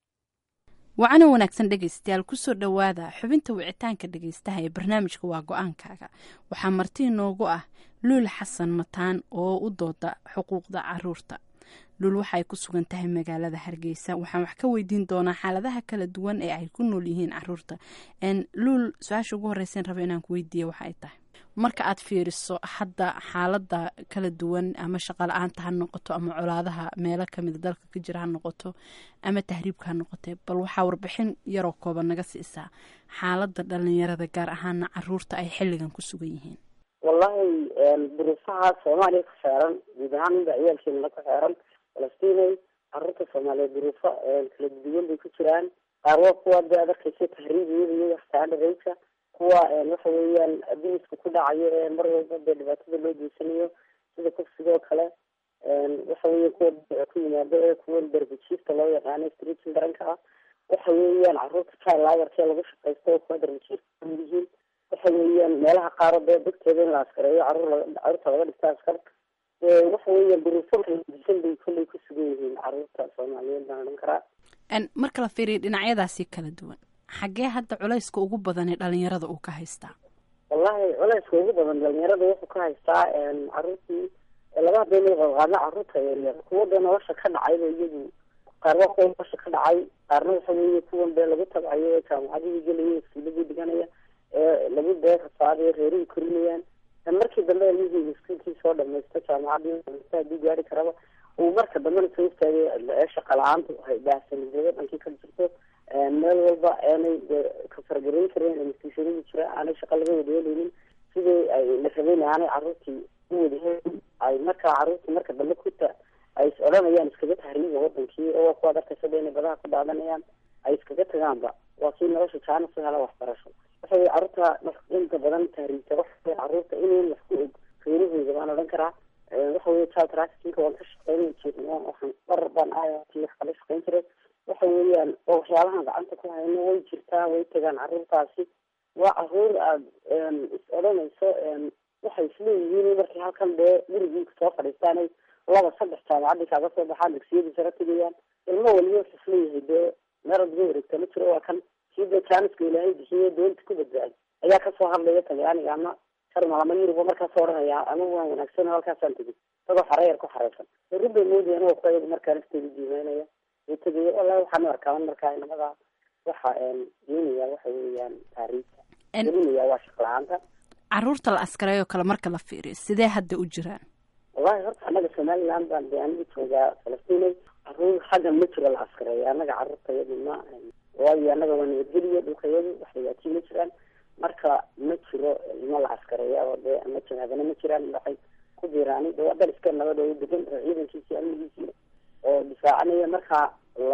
S21: wacana wanaagsan dhegaystayaal kusoo dhowaada xubinta wicitaanka dhegaystaha ee barnaamijka waa go-aankaaga waxaa marti inoogu ah luul xasan mataan oo u dooda xuquuqda caruurta luul waxaay ku sugan tahay magaalada hargeysa waxaan wax ka weydiin doonaa xaaladaha kala duwan ee ay ku nool yihiin caruurta luul su-aasha ugu horeysan raba inaan ku weydiiya waxa ay tahay marka aad fiiriso hadda xaalada kala duwan ama shaqala-aanta ha noqoto ama colaadaha meelo kamida dalka ka jira ha noqoto ama tahriibka ha noqote bal waxaa warbixin yaroo kooban naga siisaa xaalada dhalinyarada gaar ahaana caruurta ay xilligan ku sugan yihiin
S3: wallahi duruufaha soomaaliya ku xeeran guud ahaan inba ciyaalkeena ku xeeran falastiinay caruurta soomaaliyeed duruufo kala duwan bay ku jiraan qaar waa kuwa de ad arkaysa tahriibiyada iyo standardka kuwa waxa weeyaan abuska ku dhacayo ee mar walba dee dhibaatada loo geysanayo sida kufsigoo kale waxa weya kuwa ku yimaado ee kuwa darbijiifta loo yaqaano streetin daranka ah waxa weeyaan caruurta chilagarkee lagu shaqaysto oo kuwa darbijiifta kamid yihiin waxa weeyaan meelaha qaaro dee degteeda in la askareeyo caruur caruurta laga dhigta askar waxa weeyaan duruufo kala disan bay kolley ku sugan yihiin caruurta soomaaliyeed baan odhan karaa
S21: marka la fiiriyo dhinacyadaasi kala duwan xaggee hadda culayska ugu badan ee dhalinyarada uu ka haystaa
S3: wallahi culayska ugu badan dhalinyarada wuxuu ka haystaa caruurtii laba hadayna qaadqaadna caruurta yaryar kuwa dee nolosha ka dhacayba iyagu qaar waa kuwa nolosha ka dhacay qaarna waxa weeye kuwan dee lagu tabcayo ee jaamacadihii gelaya iskuuladii dhiganaya ee lagu dee rasaadayo reerihii korinayaan markii dambe ilmihii iskuulkii soo dhamaysto jaamacadii dhamaysto haddii gaari karaba uu marka dambena soo istaagay ee shaqa la-aantu hay baahsanidada dhankii ka jirto meel walba aanay kafargarayn karin institutionadii jira aanay shaqa laga wadaheleynin sidii ay la rabeyn aanay caruurtii u wadahelin ay markaa caruurtii marka dambe kuta ay is odhanayaan iskaga tahriiba wadankii oo waa kuwaad arkaysa inay badaha ku daadanayaan ay iskaga tagaanba waa kii nolosha jaana si hela waxbarasho waxa weye caruurta inta badan tahriibta waxa caruurta inayn wax ku og reerahooda baan odhan karaa waxa weye child trafficking waan ka shaqeyn jirna waxaan dhar baan aayati wax kala shaqeyn jiray waxa weeyaan oo waxyaabahan gacanta ku hayno way jirtaa way tagaan caruurtaasi waa caruur aada is odhanayso waxay isleeyihiin markay halkan dee gurigii soo fadhiistaanay laba saddex jaamacadii kaaga soo baxaan dugsiyadii sare tegayaan ilmo waliba wuxuu isleeyahay dee meerad uga wareegta ma jiro waa kan kii dee jaaniska ilaahay bixiye doonta ku badbaaday ayaa kasoo hadlaya talyaaniga ama jarmal ama yurub markaasoo odhanaya ama waan wanaagsan halkaasaan tegay isagoo xareeyar ku xareysan run bay moodayaan waa kuwa iyagu markaa nafteeda diimeynaya tagay wallahi waxaan arkaa markaa inamada waxa geenaya waxa weeyaan taariifta gelinaya waa shaq la-aanta
S21: caruurta la askareeyo kale marka la fiiriyo sidee hadda u jiraan
S3: wallahi horta annaga somaliland baan de aniga joogaa falastinay caruur xaggan ma jiro la askareeyo annaga caruurta yadu ma waayo annaga waa nabadgeliya dhulka yadu wax dhibaatiyo ma jiraan marka ma jiro ilmo la askareeya oo dee ama janaadana ma jiraan waxay ku biiraani de waa dal iska nabad oo degan oo ciidankiisi amnigiisi oo difaacanaya markaa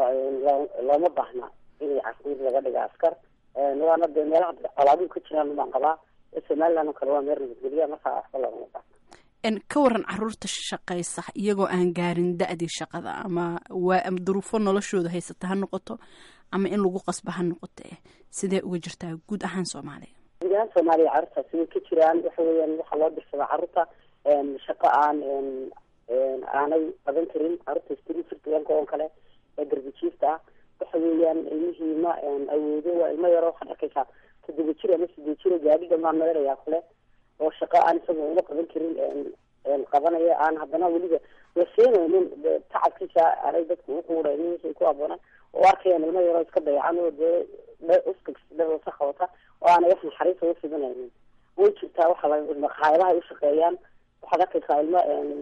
S3: looma baahna inay caruur laga dhiga askar waana dee meelaha colaaduu ka jiraan baan qabaa somaliland oo kale waa meel nabadgelya markaa waxba loogama baahna
S21: ka waran caruurta shaqaysa iyagoo aan gaarin da-dii shaqada ama waa duruufo noloshooda haysata ha noqoto ama in lagu qasba ha noqote sidee uga jirtaa guud ahaan soomaaliya
S3: guud ahaan soomaaliya caruurtaasi way ka jiraan waxa weeyaan waxaa loo dirsadaa caruurta shaqo aan aanay qaban karin caruurta streetfirtuanka oo kale ee darbijiifta ah waxa weeyaan ilmihii ma awoodo waa ilmo yaro waxaad arkaysaa toddoba jir ama sideed jir oo gaadhi dhamaan meelayaa kale oo shaqo aan isaga uma qaban karin qabanaya aan haddana weliba la seenaynin tacabkiisa aanay dadku uquuraynin wixii ku aboonaan oo arkayaan ilmo yaroo iska dayacan oo dee uska dhawasa qabata oo aanay wax naxariisa ufidanaynin way jirtaa waxa la maqaayadaha u shaqeeyaan waxaad arkaysaa ilmo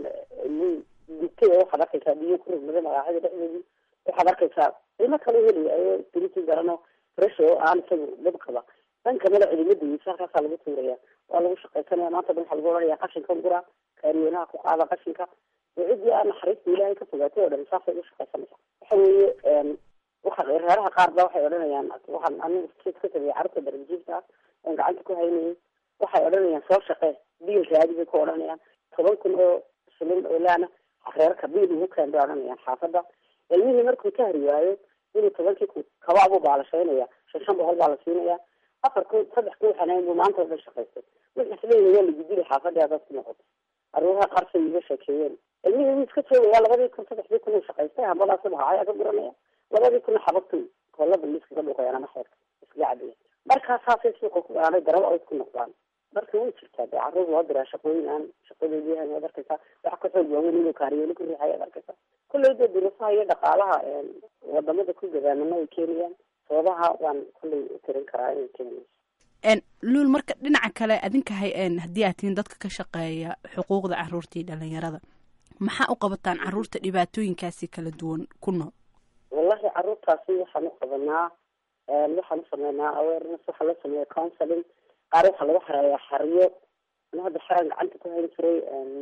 S3: gubtay oo waxaad arkaysaa biyo ku rugmada magaaxyada dhexdoodii waxaad arkaysaa ilmo kale helaya ayoo diritin garano fresh oo aan isagu dad qaba dhanka mala cidimadayisa halkaasaa lagu tuuraya waa lagu shaqaysanaya maanta dhan waxaa lagu ohanaya qashinka gura kaariyoonaha ku qaada qashinka oo ciddii aan naxariista ilaahay ka fogaatay oo dhan saasay ugu shaqaysanaysa waxa weeye waxa reeraha qaar ba waxay odhanayaan waxaan anigu ka tagay carruurta darbijiifta ah oon gacanta ku haynayay waxay odhanayaan soo shaqee biil raadi bay ku odhanayaan toban kun oo shilin oo laana reerka biil ugu keen bay odhanayaan xaafadda ilmihii markuu ka hari waayo inuu tobankii kun kaba buu baalashaynaya shan shan boqol baa la siinaya afar kun saddex kun waxaan buu maanta oo dhan shaqaystay wixii isleeyahay waa lagudili xaafadii hadaad ku noqoto aruuraha qarsay iga sheekeeyeen ilmihii wuu iska joogaya labadii kun saddexdii kun uu shaqaystay hambadaasi bahaya ka guranaya labadii kunna xabagtu koolada liiskaga dhuuqayaan ama xeerka iskaga cabaya markaas saasay suuqa ku aanay daraba ay ku noqdaan marka way jirtaa dee carruur loo diraa shaqooyin aan shaqadoodii yahan waad arkaysaa waxa ka xoog waaweyn inuu kaariyooli ku riixaya ad arkaysaa kulley dee duruufaha iyo dhaqaalaha wadamada ku gadaamana ay keenayaan sababaha waan kulley tirin karaa inay keenayso
S21: luul marka dhinaca kale adinka hay haddii aad tihiin dadka ka shaqeeya xuquuqda caruurta iyo dhalinyarada maxaa u qabataan caruurta dhibaatooyinkaasi kala duwan ku nool
S3: wallahi caruurtaasi waxaan u qabanaa waxaan u sameynaa awareness waxaa loo sameeya counseling qaar waxaa lagu xareeyaa xariyo ana hadda xeraan gacanta ku hayn jiray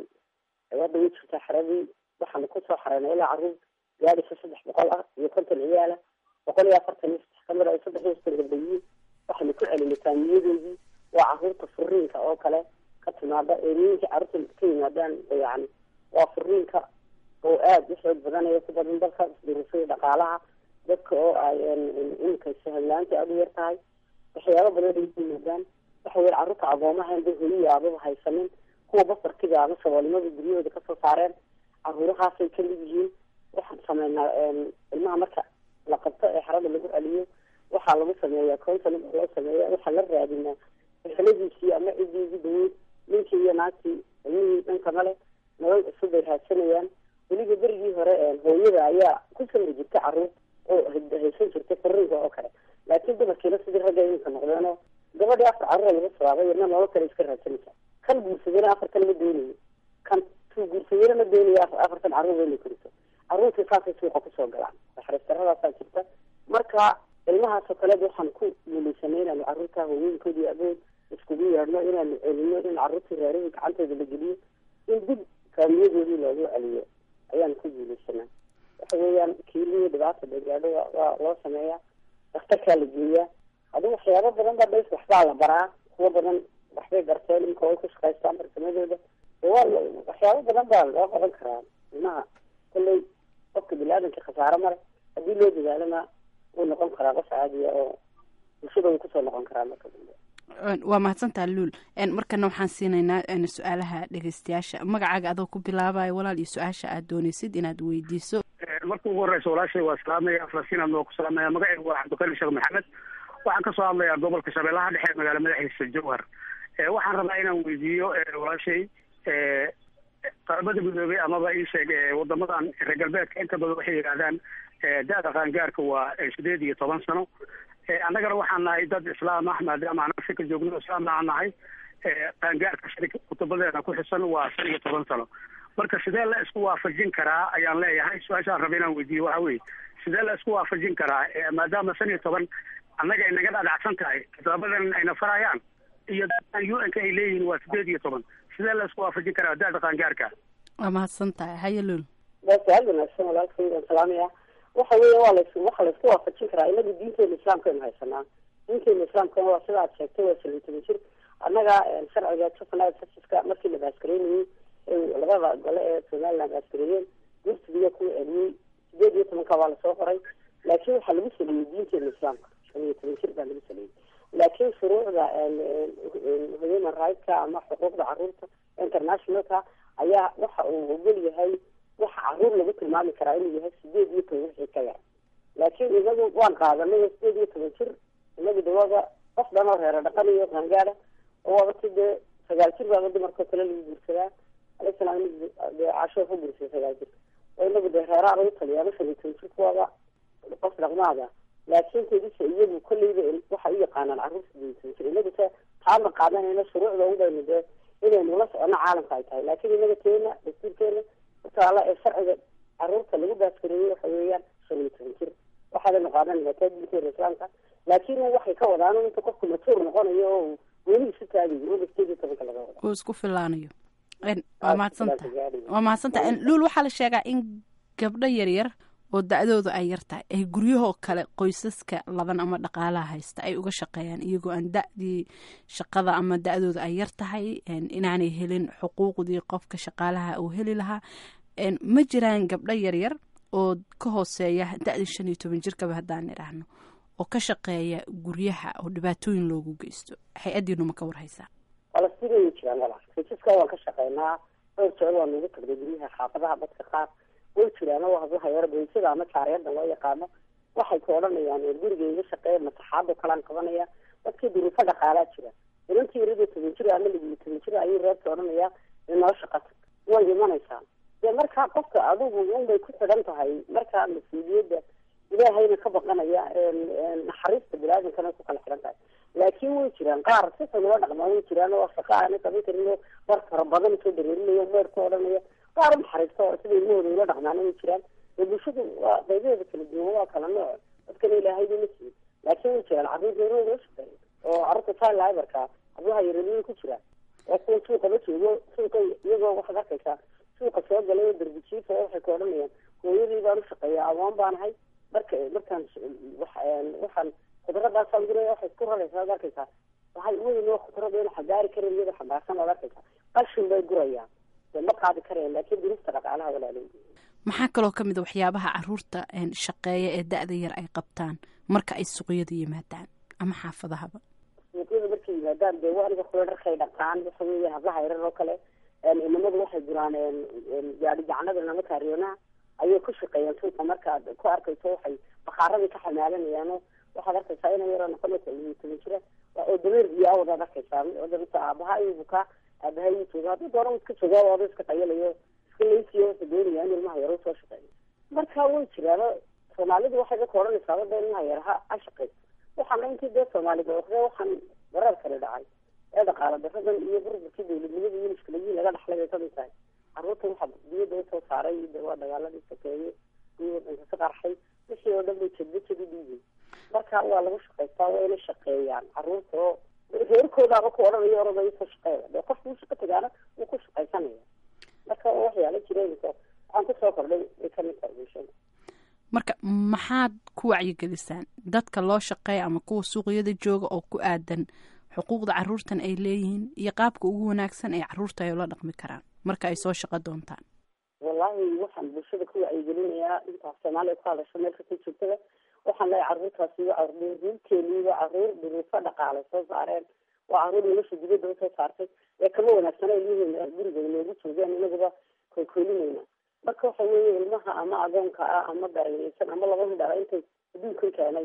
S3: hadda way jirtaa xeradii waxaanu kusoo xareynay ilaa caruur gaadhisa saddex boqol ah iyo konton ciyaala boqol iyo afartan iyo saddex kamid ay saddex iyo soddon gabdhayiin waxaanu ku celinay taamiyadoodii waa caruurta furiinka oo kale ka timaada eemiyinka caruurta ka yimaadaan yani waa furiinka oo aada u xoog badanaya ku badan dalka isdirasada dhaqaalaha dadka oo ay imika sahalaanta aada u yar tahay waxyaaba badan ay ku yimaadaan waxa weye carruurta agoomaha inda holiya aababa haysanin kuwa basarkiga ama saboolnimada guryahooda kasoo saareen caruurahaasay kamid yihiin waxaan sameynaa ilmaha marka la qabto ee xarada lagu celiyo waxaa lagu sameeyaa counseling loo sameeya waxaa la raadinaa eheladiisii ama ciddii ugu daweyd ninkii iyo naagtii ilmihii dhanka male nolol cusub bay raadsanayaan weliba berigii hore hooyada ayaa ku samri jirta caruur oo haysan jirtay furiinka oo kale laakiin dumarkiina sidii ragga iminka noqdeenoo gabadhii afar carruura laga sabaabay iyadna nolol kale iska raadsanaysa kan guursadayna afartan ma doonayo kan tuu guursadayna ma doonayo afartan carruur inay koriso carruurtii saasay suuqa kusoo galaan waxrastarradaasaa jirta marka ilmahaasoo kaleed waxaan ku guuleysanay inaanu carruurta hooyooyinkoodii abood iskugu yeedhno inaanu celino in carruurtii reerihii gacantooda la geliyo in dib faamiyadoodii loogu celiyo ayaan ku guuleysanaa waxa weeyaan kiilihii dhibaata dagaadho waa loo sameeyaa daktarkaa la geeyaa adigu waxyaabo badan baa dhays waxbaa la baraa kuwa badan waxbay barteen imika way ku shaqaystaan farsamadooda waa waxyaabo badan baa loo qaban karaa ilmaha kolley qofka bini-aadanka khasaaro male haddii loo dadaalana wuu noqon karaa qof caadiya oo bulshada way kusoo noqon karaa marka dambe
S21: waa mahadsantaa luul markana waxaan siinaynaa su-aalaha dhegeystayaasha magacaaga adoo ku bilaabayo walaal iyo su-aasha aad dooneysid inaad weydiiso
S4: marka ugu horeysa walaashay waa salaamaya falastiin aad noo ku salaamaya magacaygu waa cabdikali sheekh maxamed waxaan kasoo hadlayaa gobolka shabeellaha dhexe magaala madaxiisa jowhar waxaan rabaa inaan weydiiyo walaashay qaramada midoobey amaba ii sheeg wadamadan reer galbeedka inta badan waxay yidhaahdaan da-da qaangaarka waa sideed iyo toban sano annagana waxaan nahay dad islaam ah maadaama aan afrika joogno islaamna aan nahay qaangaarka shari kutubadeena ku xisan waa shan iyo toban sano marka sidee la isku waafajin karaa ayaan leeyahay su-aashaan raba inaan weydiiyo waxa weye sidee la isku waafajin karaa maadaama shan iyo toban annaga ay naga dhadhacsan tahay kitaabadan ayna farayaan iyo dadkan u n ka ay leeyihiin waa sideed iyo toban sidee la isku waafajin karaa da-da qaangaarka
S21: waa mahadsan tahay haye luul
S3: waa su-aal wanaagsan walaalkay waan salaamaya waxa weya waa las waxa laisku waafajin karaa inagu diinteena islaamkaynu haysanaa diinteena islaamka waa sida aad sheegtay waa shan iyo toban jir annaga sharciga juvenile justiska markii la baaskareynayey labada gole ee somaliland baaskareeyeen gursigiya ku celiyey sideed iyo tobanka waa lasoo qoray laakiin waxaa lagu saliyey diinteena islaamka shan iyo toban jir baa lagu saliyey laakiin shuruucda human rightska ama xuquuqda caruurta internationalka ayaa waxa uu ogol yahay waxa caruur lagu tilmaami karaa inuu yahay sideed iyo toban wixii ka yar laakiin inagu waan qaadanay sideed iyo toban jir inagu dawada qof dhan oo reero dhaqan iyo qaangaada oo waabati dee sagaal jir baaba dumarkao kale lagu guursadaa alislam dee casho ku guursada sagaal jir oo inagu dee reeraha lagu taliya ama shan iyo toban jir kuwaaba qof dhaqmaada laakiin kedisa iyagu kolleyba waxay u yaqaanaan caruur sideed iyo toban jir inagu se taama qaadanayna shuruucda udaynu dee inaynu la socono caalamka ay tahay laakiin inaga teena dastuurkeena utaala ee sharciga caruurta lagu baaskareeyey waxa weeyaan shan iyo toban jir waxaadanu qaadanayna taa diinteena islaamka laakiin waxay ka wadaan inta qofku matuur noqonayo oo weli isu taagayo oo sideed iyo tobanka laga wada
S21: uu isku filaanayo waa mahadsantaha waa mahadsantaha luul waxaa la sheegaa in gabdho yaryar oo da-doodu ay yar tahay ay guryahoo kale qoysaska laban ama dhaqaalaha haysta ay uga shaqeeyaan iyagoo aan da-dii shaqada ama da-dooda ay yar tahay inaanay helin xuquuqdii qofka shaqaalaha uu heli lahaa ma jiraan gabdho yaryar oo ka hooseeya da-da shan iyo toban jirkaba haddaan idhaahno oo ka shaqeeya guryaha oo dhibaatooyin loogu geysto hay-addiinu ma ka warhaysaa
S3: falastiin way jiraan walaal kiisaska waan ka shaqeynaa dhowr jeer waa nagu tagday guryaha xaafadaha dadka qaar way jiraan oo hablaha yar baysada ama jaariyada loo yaqaano waxay ka odhanayaan guriga iga shaqeeya masaxaado kalaan qabanaya dadkii duruufo dhaqaalaa jira inantii yarada toban jir ama ligiyo toban jir ayay reerka odhanaya inoo shaqata way imanaysaa dee markaa qofka adigu unbay ku xidhan tahay markaa mas-uuliyadda ilaahayna ka baqanaya naxariista biniaadankana ku kala xidhan tahay laakiin way jiraan qaar si xun ula dhaqmaa way jiraan oo shaqa aana qaban karin oo war fara badan soo dareerinayo meer ku odhanaya qaar naxariista oo sida ilmahooda ula dhaqmaana way jiraan ee bulshadu waa qaybaheeda kala duwan waa kala nooc dadkana ilaahayba ma siin laakiin way jiraan carruur reerahooda la shaqeeya oo carruurta child librka hablaha yareerada ku jiraan waa kuwa suuqa la joogo suuqa iyagoo waxaad arkaysaa suuqa soo galay oo darbijiifa oo waxay ka odhanayaan hooyadii baan ushaqeeya awoon baanahay marka markaan waxaan khudradaasaan guraya waxay isku raraysaa ad arkaysaa waxay weyn oo khudrada in xagaari karin iyada xambaarsan ood arkaysaa qashin bay gurayaan dee ma qaadi karayaan laakiin durista dhaqaalaha walaalay
S21: maxaa kaloo ka mid a waxyaabaha caruurta shaqeeya ee da-da yar ay qabtaan marka ay suuqyada yimaadaan ama xaafadahaba
S3: suuqyada markay yimaadaan dee aniga kula dharkay dhaqaan waxa weeya hablaha yarar oo kale inamadu waxay guraan gaari gacanada nama kaariyoonaha ayay ku shaqeeyaan suuqa markaad ku arkayso waxay bakaaradii ka xamaalanayaano waxaad arkaysaa ina yaroo noqonaysa iyo toban jira oo dameer biyo awadaad arkaysaa odamisa aabaha iyo bukaa aabaha iyo jooga haddii doona iska jooga wada iska qayalayo iska leysiyo waxa doonaya in ilmaha yaro soo shaqeeyo marka way jiraano soomaalidu waxay dadka odhanaysaa wada ilmaha yar ha ha shaqeyso waxaana intii dee soomaalida oqde waxaan dareer kale dhacay ee dhaqaala daradan iyo burburkii dawladnimada iyo mushkiladihii laga dhaxlay bay kamid tahay carruurta waxaa diyadda usoo saaray de waa dagaaladii sakeeye iyo wadanka ka qarxay wixii oo dhan bay jedba jadi dhiibay marka waa lagu shaqaystaa waa inay shaqeeyaan carruurta oo reerkoodaaba ku odhanayo oranaya soo shaqeeya dee qofka uu shaqo tagaana wuu ku shaqaysanaya marka waxyaala jireenka waxaan kusoo kordhay way kamid tahay bulshada
S21: marka maxaad ku wacyigelisaan dadka loo shaqeeya ama kuwa suuqyada jooga oo ku aadan xuquuqda caruurtan ay leeyihiin iyo qaabka ugu wanaagsan ee caruurta ay ula dhaqmi karaan marka ay soo shaqo doontaan
S3: wallahi waxaan bulshada ku wacyigelinayaa intaas soomaaliya ku hadasho meel kasta joogtada waxaan leeyahay carruurtaasi waa caruurteeni waa caruur duruufo dhaqaale soo saareen waa caruur nolosha dibadda usoo saartay ee kama wanaagsana ilmihiina guriga noogu joogeen inaguba koykoolinayna marka waxa weeye ilmaha ama adoonka ah ama darayeysan ama laba midhala intay adduunkan keenay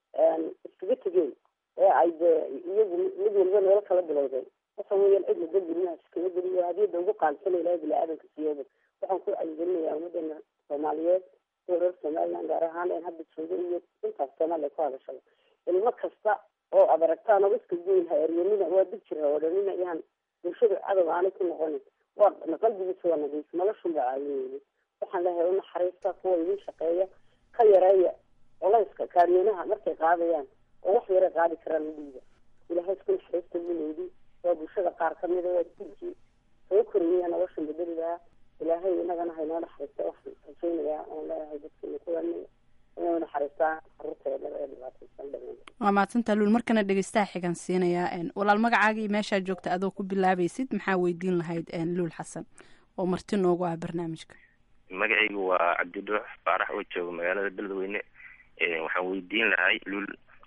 S3: iskaga tegeen ee ay dee iyagu mid waliba nolol kala bilowdeen waxa weeyaan cidna dambi ilmaha iskaga geliyo hadiyada ugu qaalisana ilahay bini-aadanka siiyooda waxaan ku wacyigelinayaa ummadana soomaaliyeed iyo reer somaliland gaar ahaan een hadda jooga iyo intaas soomaaliya ku hadashada ilmo kasta oo aad aragtaan oo iska goyn ha eryanina waa dib jira odhanina yaan bulshada cadow aanay ku noqonin waa qalbigiisa waa nadiif noloshun baa caawineyni waxaan leeyahay u naxariista kuwa idin shaqeeya ka yareeya colayska kaariyoonaha markay qaadayaan oo wax yara qaadi karaan u dhiiba ilahay isku naxariista mineydi waa bulshada qaar kamida waa dilkii soo koriyaya noloshan bedeli lahaa ilaahay inagana haynoo naxariista waxaan rajeynayaa oon leeyahay dadkiina kuwanaya inay naxariistaan caruurteeda ee dhibaataysan dhamaan
S21: waa mahadsantaa luul markana dhegeystaha xigan siinayaa walaal magacaaga iyo meeshaa joogta adoo ku bilaabaysid maxaa weydiin lahayd luul xasan oo marti noogu ah barnaamijka
S6: magacaygu waa cabdiduux faarax oo jooga magaalada beledweyne waxaan weydiin lahay luul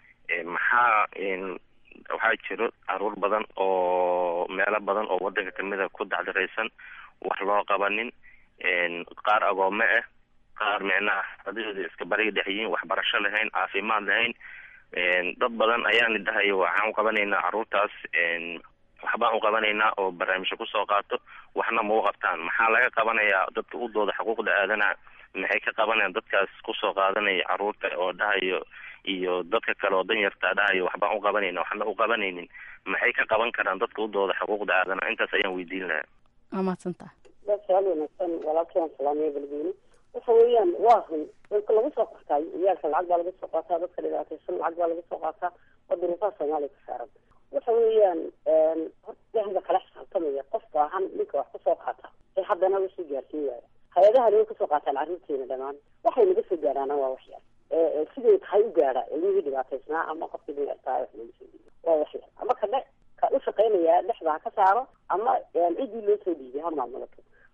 S6: maxaa waxaa jiro caruur badan oo meelo badan oo wadanka kamida ku dacdaraysan wax loo qabanin qaar agoome ah qaar micnaha adadooda iska bariga dhexyihiin waxbarasho lahayn caafimaad lahayn dad badan ayaana dhahay waxaan uqabanaynaa caruurtaas waxbaan uqabanaynaa oo barnaamijyo kusoo qaato waxna ma u qabtaan maxaa laga qabanayaa dadka u dooda xuquuqda aadanaha maxay ka qabanayaan dadkaas kusoo qaadanaya caruurta oo dhahayo iyo dadka kale oo danyartaa dhahayo waxbaan uqabanayna waxna uqabanaynin maxay ka qaban karaan dadka u dooda xuquuqda aadanaha intaas ayaan weydiin lahaa
S21: waa mahadsantaha
S3: waa su-aal wanaagsan walaalkii waan salaamaya beledweyne waxa weeyaan waa run dadka lagu soo qataa ciyaalka lacag baa laga soo qaataa dadka dhibaataysan lacag baa laga soo qaataa waa duruufaha soomaaliya ku saaran waxa weeyaan horta ilaahay baa kala xisaabtamaya qof baahan ninka wax kusoo qaata ee haddana wixii gaarsiin waaya hay-adaha way kasoo qaataan carruurteena dhamaan waxay naga soo gaaraana waa waxyar siday tahay u gaadha ilmihii dhibaataysnaa ama qofkii dayartaa wax laga soo dhiibo waa waxyar ama ka dhe ka u shaqaynaya dhexda ha ka saaro ama ciddii loo soo dhiibay ha maamulato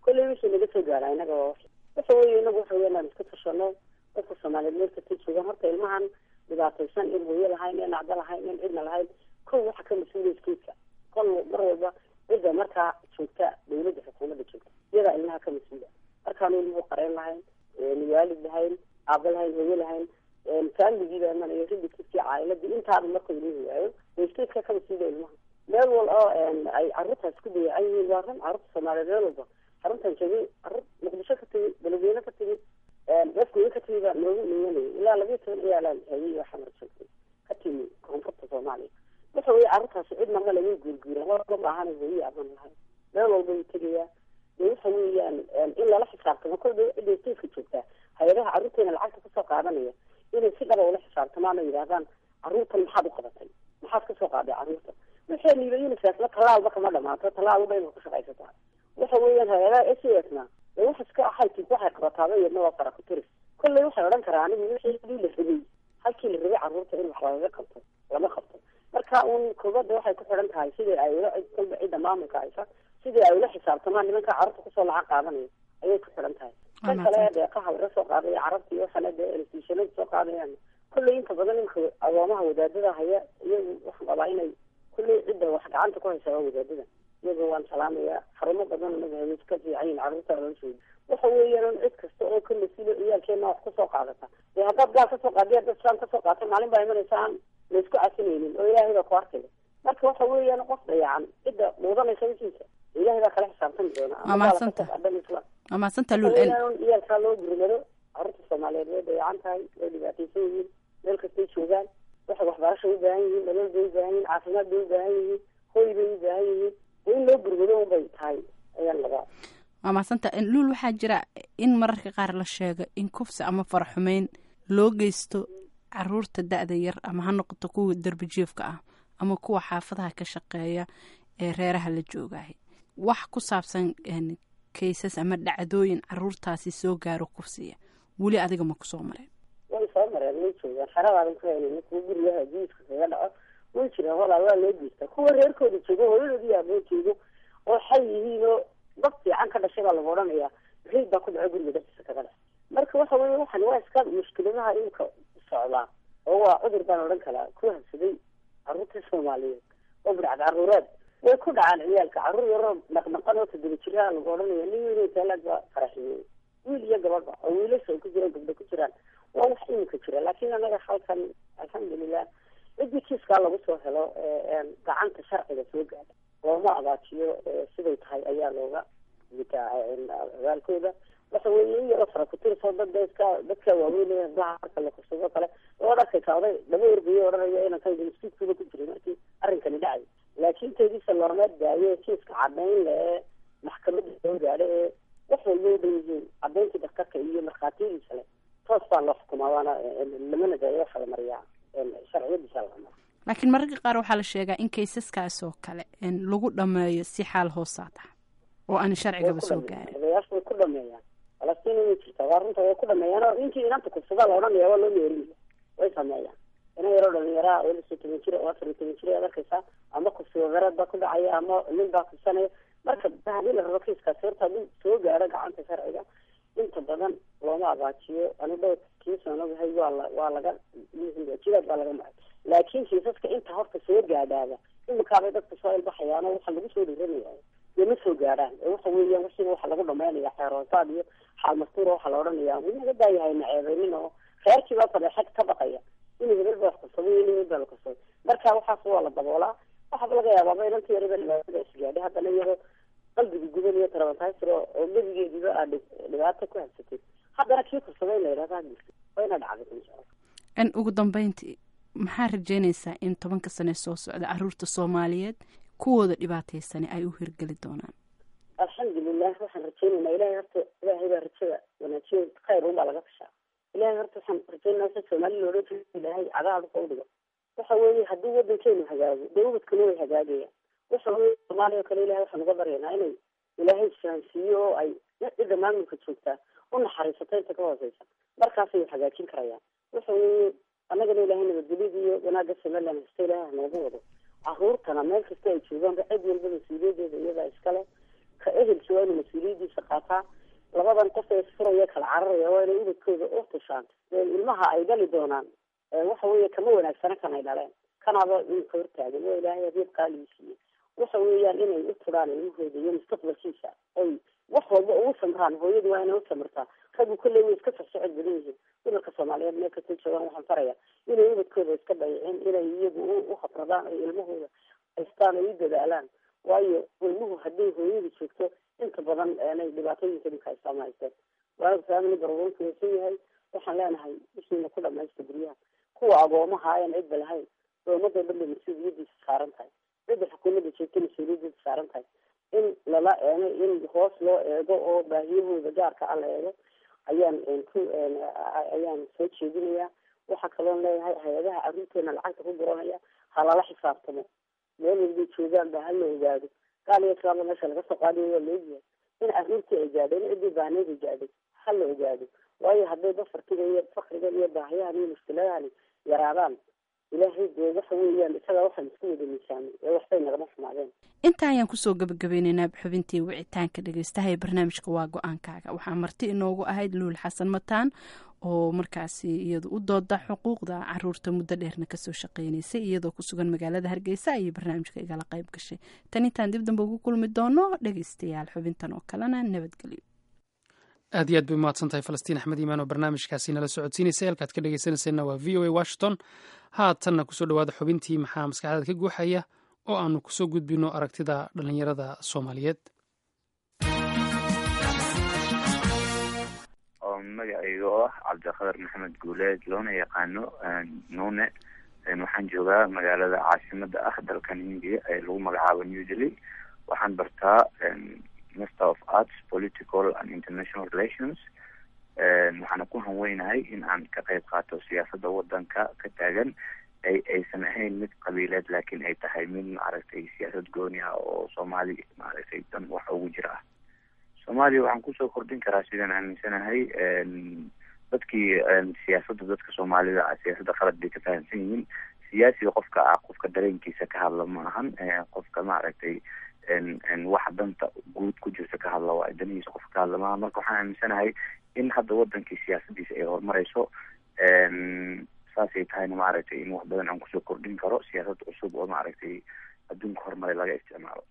S3: kolley wixii naga soo gaara inaga waa wax waxa weeye inagu waxa weya inaan iska tashano dadka soomaaliyeed meel kastay joogaan horta ilmahan dhibaataysan in hooyo lahayn in acdo lahayn in cidna lahayn kow waxa ka mas-uuliya iskeedka kol mar walba cidda markaa joogta dawladda xukuumadda joogta iyadaa ilmaha ka mas-uula markaanu ilmuhu qareen lahayn waalid lahayn aaba lahayn hooyo lahayn faamigiiba imanayo ridikidkii caa'iladii intaaba marka ilmuhu waayo iskeedka ka mas-uula ilmaha meel wal oo ay carruurtaas ku dayacan yihiin waa run carruurta soomaaliyeed meel walba xaruntan joogay carruur muqdisho ka tegi beledweyne ka tegi afgooye ka tegi baa noogu imanayay ilaa labiyo toban ciyaalaan hayay oo xamar joogtay ka timi koonfurta soomaaliya waxa weeye carruurtaasi cidna ma laga guurguura waba maahan hooye aman lahayn meel walba wuu tegayaa dee waxa weeyaan in lala xisaabtamo kolba cidda stafka joogtaa hay-adaha carruurteena lacagta kasoo qaadanaya inay si dhaba ula xisaabtamaan oo yidhahdaan carruurtan maxaad u qabatay maxaad kasoo qaaday carruurta waxay niiba unisasna tallaalba kama dhamaato tallaalba inay ku shaqaysataa waxa weeyaan hay-adaha s a s na dee wax iska ahaytid waxay qabataaba iyadna waa fara ku tiris kolley waxay odhan karaa anigu wixii la rabay halkii la rabay carruurta in wax lagaga qabto lama qabto marka un kubadda waxay ku xidhan tahay sidii ay ula kolba cidda maamulka haysa sidii ay ula xisaabtamaan nimanka carruurta kusoo lacag qaadanaya ayay ku xidhan tahay kan kale deeqaha laga soo qaadaya carabta iyo waxana dee elestiishanada soo qaadayaan kolley inta badan imka agoomaha wadaadada haya iyagu waxaan qabaa inay kolley cidda wax gacanta ku haysa waa wadaadada iyaga waan salaamaya xarumo badan naga hay ka fiican yihin carruurta loo sheegi waxa weeyaan cid kasta oo ka mas-uula ciyaalkeena wax kasoo qaadata dee haddaad gaal kasoo qaadiy haddaad islaan kasoo qaata maalin baa imanaysa aan laysku casinaynin oo ilaahay baa ku arkaya marka waxa weeyaan qof dayacan cidda muudanaysa wixiisa ilaahay baa kala xisaabtami doona
S21: Waa mahadsanta. waa mahadsanta lul en
S3: iyaalkaa loo gurmado carruurta soomaaliyeed way dayacan tahay way dhibaataysan yihiin meel kastay joogaan waxay waxbarasha u baahan yihiin nolol bay u baahan yihiin caafimaad bay u baahan yihiin hoy bay u baahan yihiin in loo gurmado unbay tahay ayaan labaa
S21: waa mahadsanta luul waxaa jira in mararka qaar la sheego in kufsi ama faraxumeyn loo geysto caruurta da-da yar ama ha noqoto kuwa derbi jiefka ah ama kuwa xaafadaha ka shaqeeya ee reeraha la joogahay wax ku saabsan een, kaysas ama dhacdooyin caruurtaasi soo gaaro kufsiya weli adiga ma kusoo mareen
S3: way soo mareen way joogaan xeradaadan ku haynayna kuwa gurigaha jiiska kaga dhaco way jiraan walaal waa loo geystaa kuwa reerkooda joogo hooyadoodii aaboo joogo oo xay yihiin oo dad fiican ka dhashay baa lagu odhanayaa reyd baa ku dhaco guriga dhexdiisa kaga dhac marka waxa weeye waxan waa iska mushkiladaha imka socdaa oo waa cudur baan odhan karaa ku habsaday carruurta soomaaliyeed oo bidcad carruureed way ku dhacaan ciyaalka carruur yaroo dhaqdhaqan oo toddoba jiraha lagu odhanaya nin weyn oo taalaad baa faraxiyey wiil iyo gabadha oo wiilasha ay ku jiraan gabdho ku jiraan waa wax iminka jira laakiin anaga halkan alxamdulilah ciddii kiiskaa lagu soo helo ee gacanta sharciga soo gaadha looma abaajiyo ee siday tahay ayaa looga gutaa abaalkooda waxa weeye in yaroo fara kutirso dad dadka dadka waaweyn ee habdaha marka la kursado kale oo arkaysa oday dhaba ergayo odhanaya inaan kan institutkuba ku jiray markii arrinkani dhacay laakiin teediisa looma daayo kiiska cadayn le ee maxkamadda soo gaadha ee wax walba u dhan yihiin cadayntii daktarka iyo markhaatiyadiisa le toos baa loo xukumaa waana lamana daayo waxa la mariyaa sharciyadiisa la maraa
S21: laakiin mararka qaar waxaa la sheegaa in kaysaskaas oo kale een, lagu dhameeyo si xaal hoosaad ah oo aan sharcigaba soo gaarin
S3: odayaashu way ku dhameeyaan falastiin way jirtaa waa runta way ku dhameeyaan oo ninkii inanta kufsadaa la odhanaya waa loo meerinaya way sameeyaan ina yaroo dhalinyaraa oo lix iyo toban jir oo afar iyo toban jir aad arkaysaa ama kufsi wadareed baa ku dhacaya ama nin baa kufsanaya marka haddii la rabo kiiskaasi horta hadduu soo gaaro gacanta sharciga inta badan looma abaajiyo ani dhowr kiisan ogahay waa la waa laga jidaad baa laga maray laakiin kiisaska inta horta soo gaadhaada imikaabay dadka soo ilbaxayaan oo waxa lagu soo dhiranaya dee ma soo gaadhaan ee waxa weeyaan wasiba waxa lagu dhamaynaya xeeroosaad iyo xaal mastuura waxa la odhanaya winaga daayahay naceebeynin oo reerkii baa fadeexad ka baqaya inuu hebel baa kursado in hebel baa la kursaday marka waxaas waa la daboolaa waxaaba laga yaabaaba inanta yariba dhibaatada isgaadhay haddana iyadoo qalbiga gudan iyo tarabantaysir oo oo gebigeediba aad dhib- dhibaato ku habsatay haddana kii kursaday in la yidhahdo ha jirto waa ina dhacday insha allah
S21: n ugu dambeyntii maxaa rajeynaysaa in tobanka sane soo socda caruurta soomaaliyeed kuwooda dhibaataysani ay u hirgeli doonaan
S3: alxamdulilah waxaan rajeynaynaa ilahay horta ilaahay baa rajada wanaajiyo khayr unbaa laga fashaa ilahay horta waxaan rajeynayaa si soomaali looga jeedo ilaahay cadaha dhulka udhigo waxa weeye haddii wadankeenu hagaago dee ubadkuna way hagaagayaan waxa weeye soomaaliya oo kale ilahay waxaan uga baryaynaa inay ilaahay isfahansiiyo oo ay cidda maamulka joogtaa u naxariisato inta ka hooseysa markaasay wax hagaajin karayaan waxa weeye annagana ilaahay nabadgelyada iyo wanaagga somaliland hasta ilaahay ha noogu wado caruurtana meel kasta ay joogaanba cid walba mas-uuliyadeeda iyadaa iskale ka ehelki waa inuu mas-uuliyadiisa qaataa labadan qof ee furaya kala cararaya waa inay ubadkooda u tushaan ilmaha ay dhali doonaan waxa weeye kama wanaagsana kan ay dhaleen kanaaba inka hortaagan waa ilaahay adeeb qaaligii siiyey waxa weeyaan inay u turaan ilmahooda iyo mustaqbalkiisa oy wax walba ugu samraan hooyadu waa inay u samirtaa raggu kolley way iska socsocod badan yihiin dumarka soomaaliyeed meel kasta joogaan waxaan faraya inay ubadkooda iska dayicin inay iyagu u habradaan ay ilmahooda haystaan ay u dadaalaan waayo ilmuhu hadday hooyadu joogto inta badan aanay dhibaatooyinka dhibka haystaan ma haysteen waayo family barwonku waysan yahay waxaan leenahay ishiina ku dhamaysta guryaha kuwa agoomaha aan cidba lahayn doomadoo dhan bay mas-uuliyadiisa saaran tahay cidda xukuumadda joogta mas-uuliyadiisa saaran tahay in lala eego in hoos loo eego oo baahiyahooda gaarka a la eego ayaan ku ayaan soo jeedinayaa waxaa kaloon leeyahay hay-adaha arrinteena lacagta ku guranaya ha lala xisaabtamo meel walbay joogaan ba ha la ogaado gaal iyo islaamba meesha laga soo qaadayo waa la ogyahay in arrintii ay gaadhay in ciddii baahneed ay gaadhay ha la ogaado waayo hadday bafarkiga iyo fakrigan iyo baahiyahan iyo mushkiladahani yaraadaan ilaahay dee waxa weeyaan isagaa waxaan isku wada miisaamay ee waxbay nagama xumaadeen
S21: inta ayaan kusoo gabagabeyneynaa xubintii wicitaanka dhegeystaha ee barnaamijka waa go-aankaaga waxaa marti inoogu ahayd luul xasan mataan oo markaasi iyadu u dooda xuquuqda caruurta muddo dheerna kasoo shaqeynaysay iyadoo ku sugan magaalada hargeysa ayay barnaamijka igala qayb gashay tan intaan dib dambe ugu kulmi doono dhegeystayaal xubintan oo kalena nabadgelyo
S1: aad iyo aad bay umahadsan tahay falastiin axmed iimaan oo barnaamijkaasi nala socodsiinaysay halkaad ka dhegeysanayseena waa v o a washington haatanna kusoo dhawaada xubintii maxaa maskaxdaad ka guuxaya oo aanu kusoo gudbino aragtida dhallinyarada soomaaliyeed
S7: oo magacayga oo ah cabdiqadar maxamed guuleed loona yaqaano nuune waxaan joogaa magaalada caasimada ah dalkan hindiya ee lagu magacaabo new delhi waxaan bartaa master of arts political and international relations waxaana ku hanweynahay in aan ka qayb qaato siyaasadda wadanka ka taagan ay aysan ahayn mid qabiileed laakiin ay tahay mid maaragtay siyaasad gooni ah oo soomaali maaragtay dan wax ugu jira ah soomaaliya waxaan kusoo kordhin karaa sidaan aaminsanahay dadkii siyaasadda dadka soomaalida ah siyaasadda qalad bay ka fahamsan yihiin siyaasiga qofka ah qofka dareenkiisa ka hadla ma ahan qofka maaragtay waxa danta guud ku jirta ka hadla waa danihiisa qofka ka hadla maaha marka waxaan aaminsanahay in hadda wadankii siyaasadiisa ay horumareyso saasay tahayna maaragtay in wax badan aan kusoo kordhin karo siyaasad cusub oo maaragtay adduunka horumaray laga isticmaalo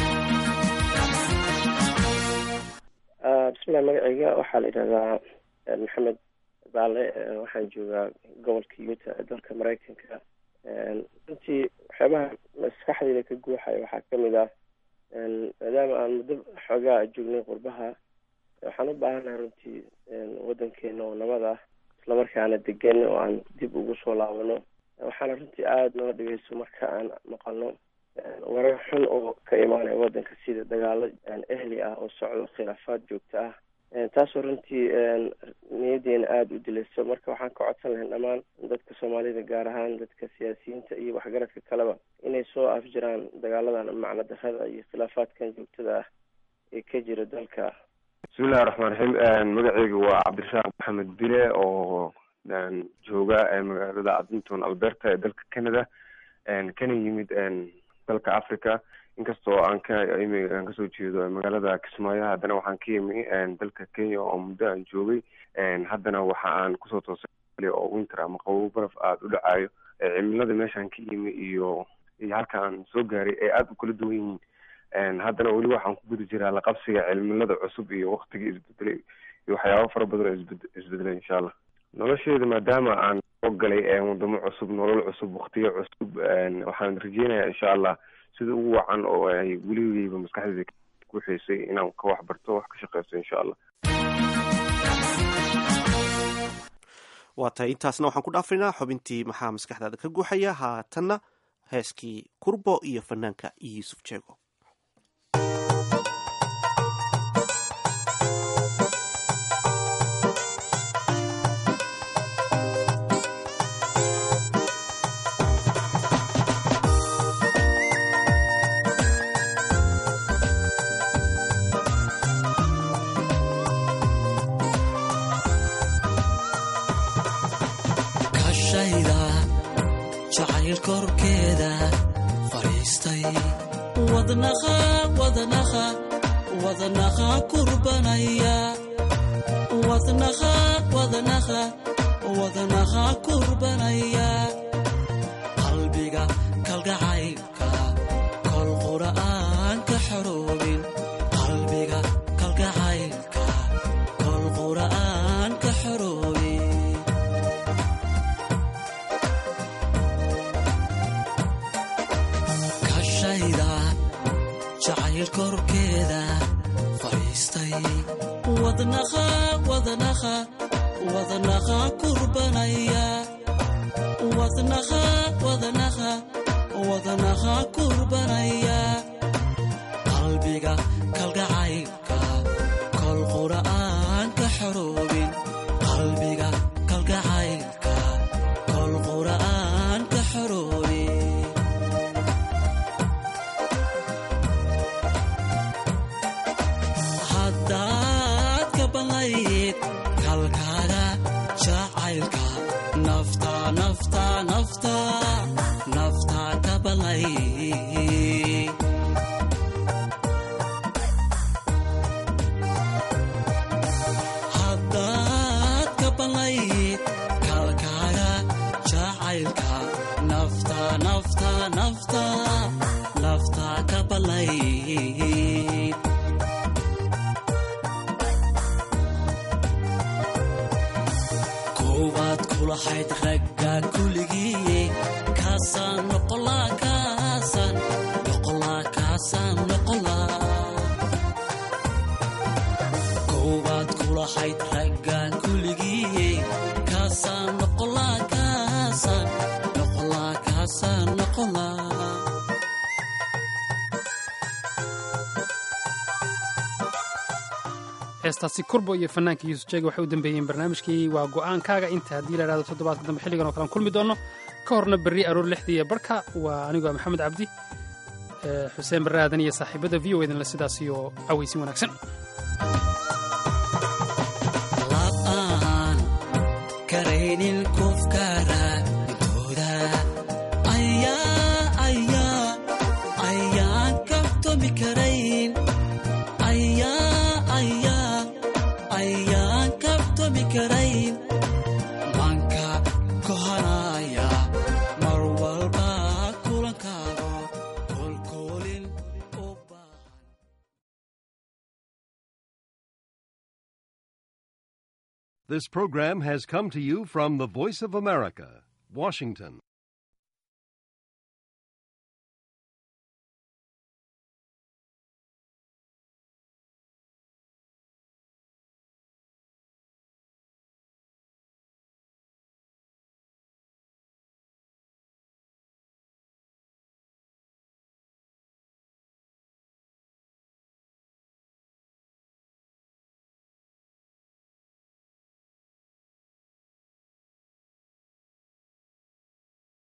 S22: bismillahi magacayga waxaa la yidhahdaa maxamed baale waxaan joogaa gobolka yuta ee dalka maraykanka runtii waxyaabaha maskaxdayda ka guuxaya waxaa kamid ah maadaama aan muddo xoogaa joognay qurbaha waxaan u baahanahay runtii wadankeena oo nabad ah islamarkaana degan oo aan dib ugu soo laabano waxaana runtii aada noo dhigayso marka aan maqalno warar xun oo ka imaanaya wadanka sida dagaalo ehli ah oo socdo khilaafaad joogto ah taasoo runtii niyadeena aada u dilayso marka waxaan ka codsan lahayn dhammaan dadka soomaalida gaar ahaan dadka siyaasiyiinta iyo waxgaradka kaleba inay soo afjiraan dagaaladan macno darrada iyo khilaafaadkan joogtada ah ee ka jira dalka
S23: bismillahi raxmaan raxiim magaceyga waa cabdirasaaq maxamed bile oo jooga magaalada adinton alberta ee dalka canada kana yimid dalka africa inkastoo aan ka aan kasoo jeedo magaalada kismaayo haddana waxaan ka yimi dalka kenya oo muddo aan joogay haddana waxa aan kusoo toosay oo winter ama qabow baraf aada u dhacayo cimilada meeshaan ka yimi iyo iyo halka aan soo gaaray ay aada u kala duwan yihiin haddana weli waxaan ku guda jiraa laqabsiga cimilada cusub iyo waktigii isbedelay iyo waxyaabo fara badan oo isbed isbedelay insha allah nolosheeda maadaama aan soo galay wadamo cusub nolol cusub waktiyo cusub waxaan rajeynayaa insha allah sida ugu wacan oo ay weligeyba maskaxdeeda ku xiisay inaan ka wax barto wax ka shaqeysto insha allah
S2: waa tahay intaasna waxaan ku dhaafaynaa xubintii maxaa maskaxdaada ka guuxaya haatanna heeskii kurbo iyo fanaanka yuusuf jeego
S20: kashayda jacayl korkeeda fadhiistay wadnaqa wadnaqa wadnaha kurbanaya wadnaha wadnaha wadnaha kurbanaya qalbiga kalgacaylka kol qura'aan ka xoroobin qalbiga kalgacaylka kol qura'aan ka xoroobin kashayda jacayl korkeeda fadhiistay wadnaha wadnaha wadnaha kurbanaya wadnaha wadnaha wadnaha kurbanaya qalbiga kalgacaylka kol qura'aan ka xoroobin qalbiga kalgacaylka kol qura'aan ka xoroobin haddaad ka banlayd kalkaaga jacaylka nafta nafta nafta nafta ka banlayd haddaad ka banlayd kalkaaga jacaylka nafta nafta nafta nafta ka banlayd koowaad kulahayd ragga kuligii kaasaan noqolaa kaasaan noqolaa kaasaan noqolaa koowaad kulahayd ragga kuligii kaasaan noqolaa kaasaan noqolaa kaasaan noqolaa
S1: heestaasi kurbo iyo fanaanka yuusuf jeega waxay u dambeeyeen barnaamijkii waa go'aankaaga inta haddii la idhahdo toddobaadka dambe xilligan oo kalean kulmi doonno ka horna berri aroor lixdii iyo barhka waa anigoo maxamed cabdi ee xuseen barre aadan iyo saaxiibada v o edanle sidaas iyo cawaysin wanaagsan
S20: aan karaynin kufkara intooda ayaa ayaa ayaan kabtomi karayn ayaa ayaa ayaan kabtomi karayn manka kohanaya mar walba kulankaago kolkoolin u
S8: This program has come to you from the Voice of America, Washington.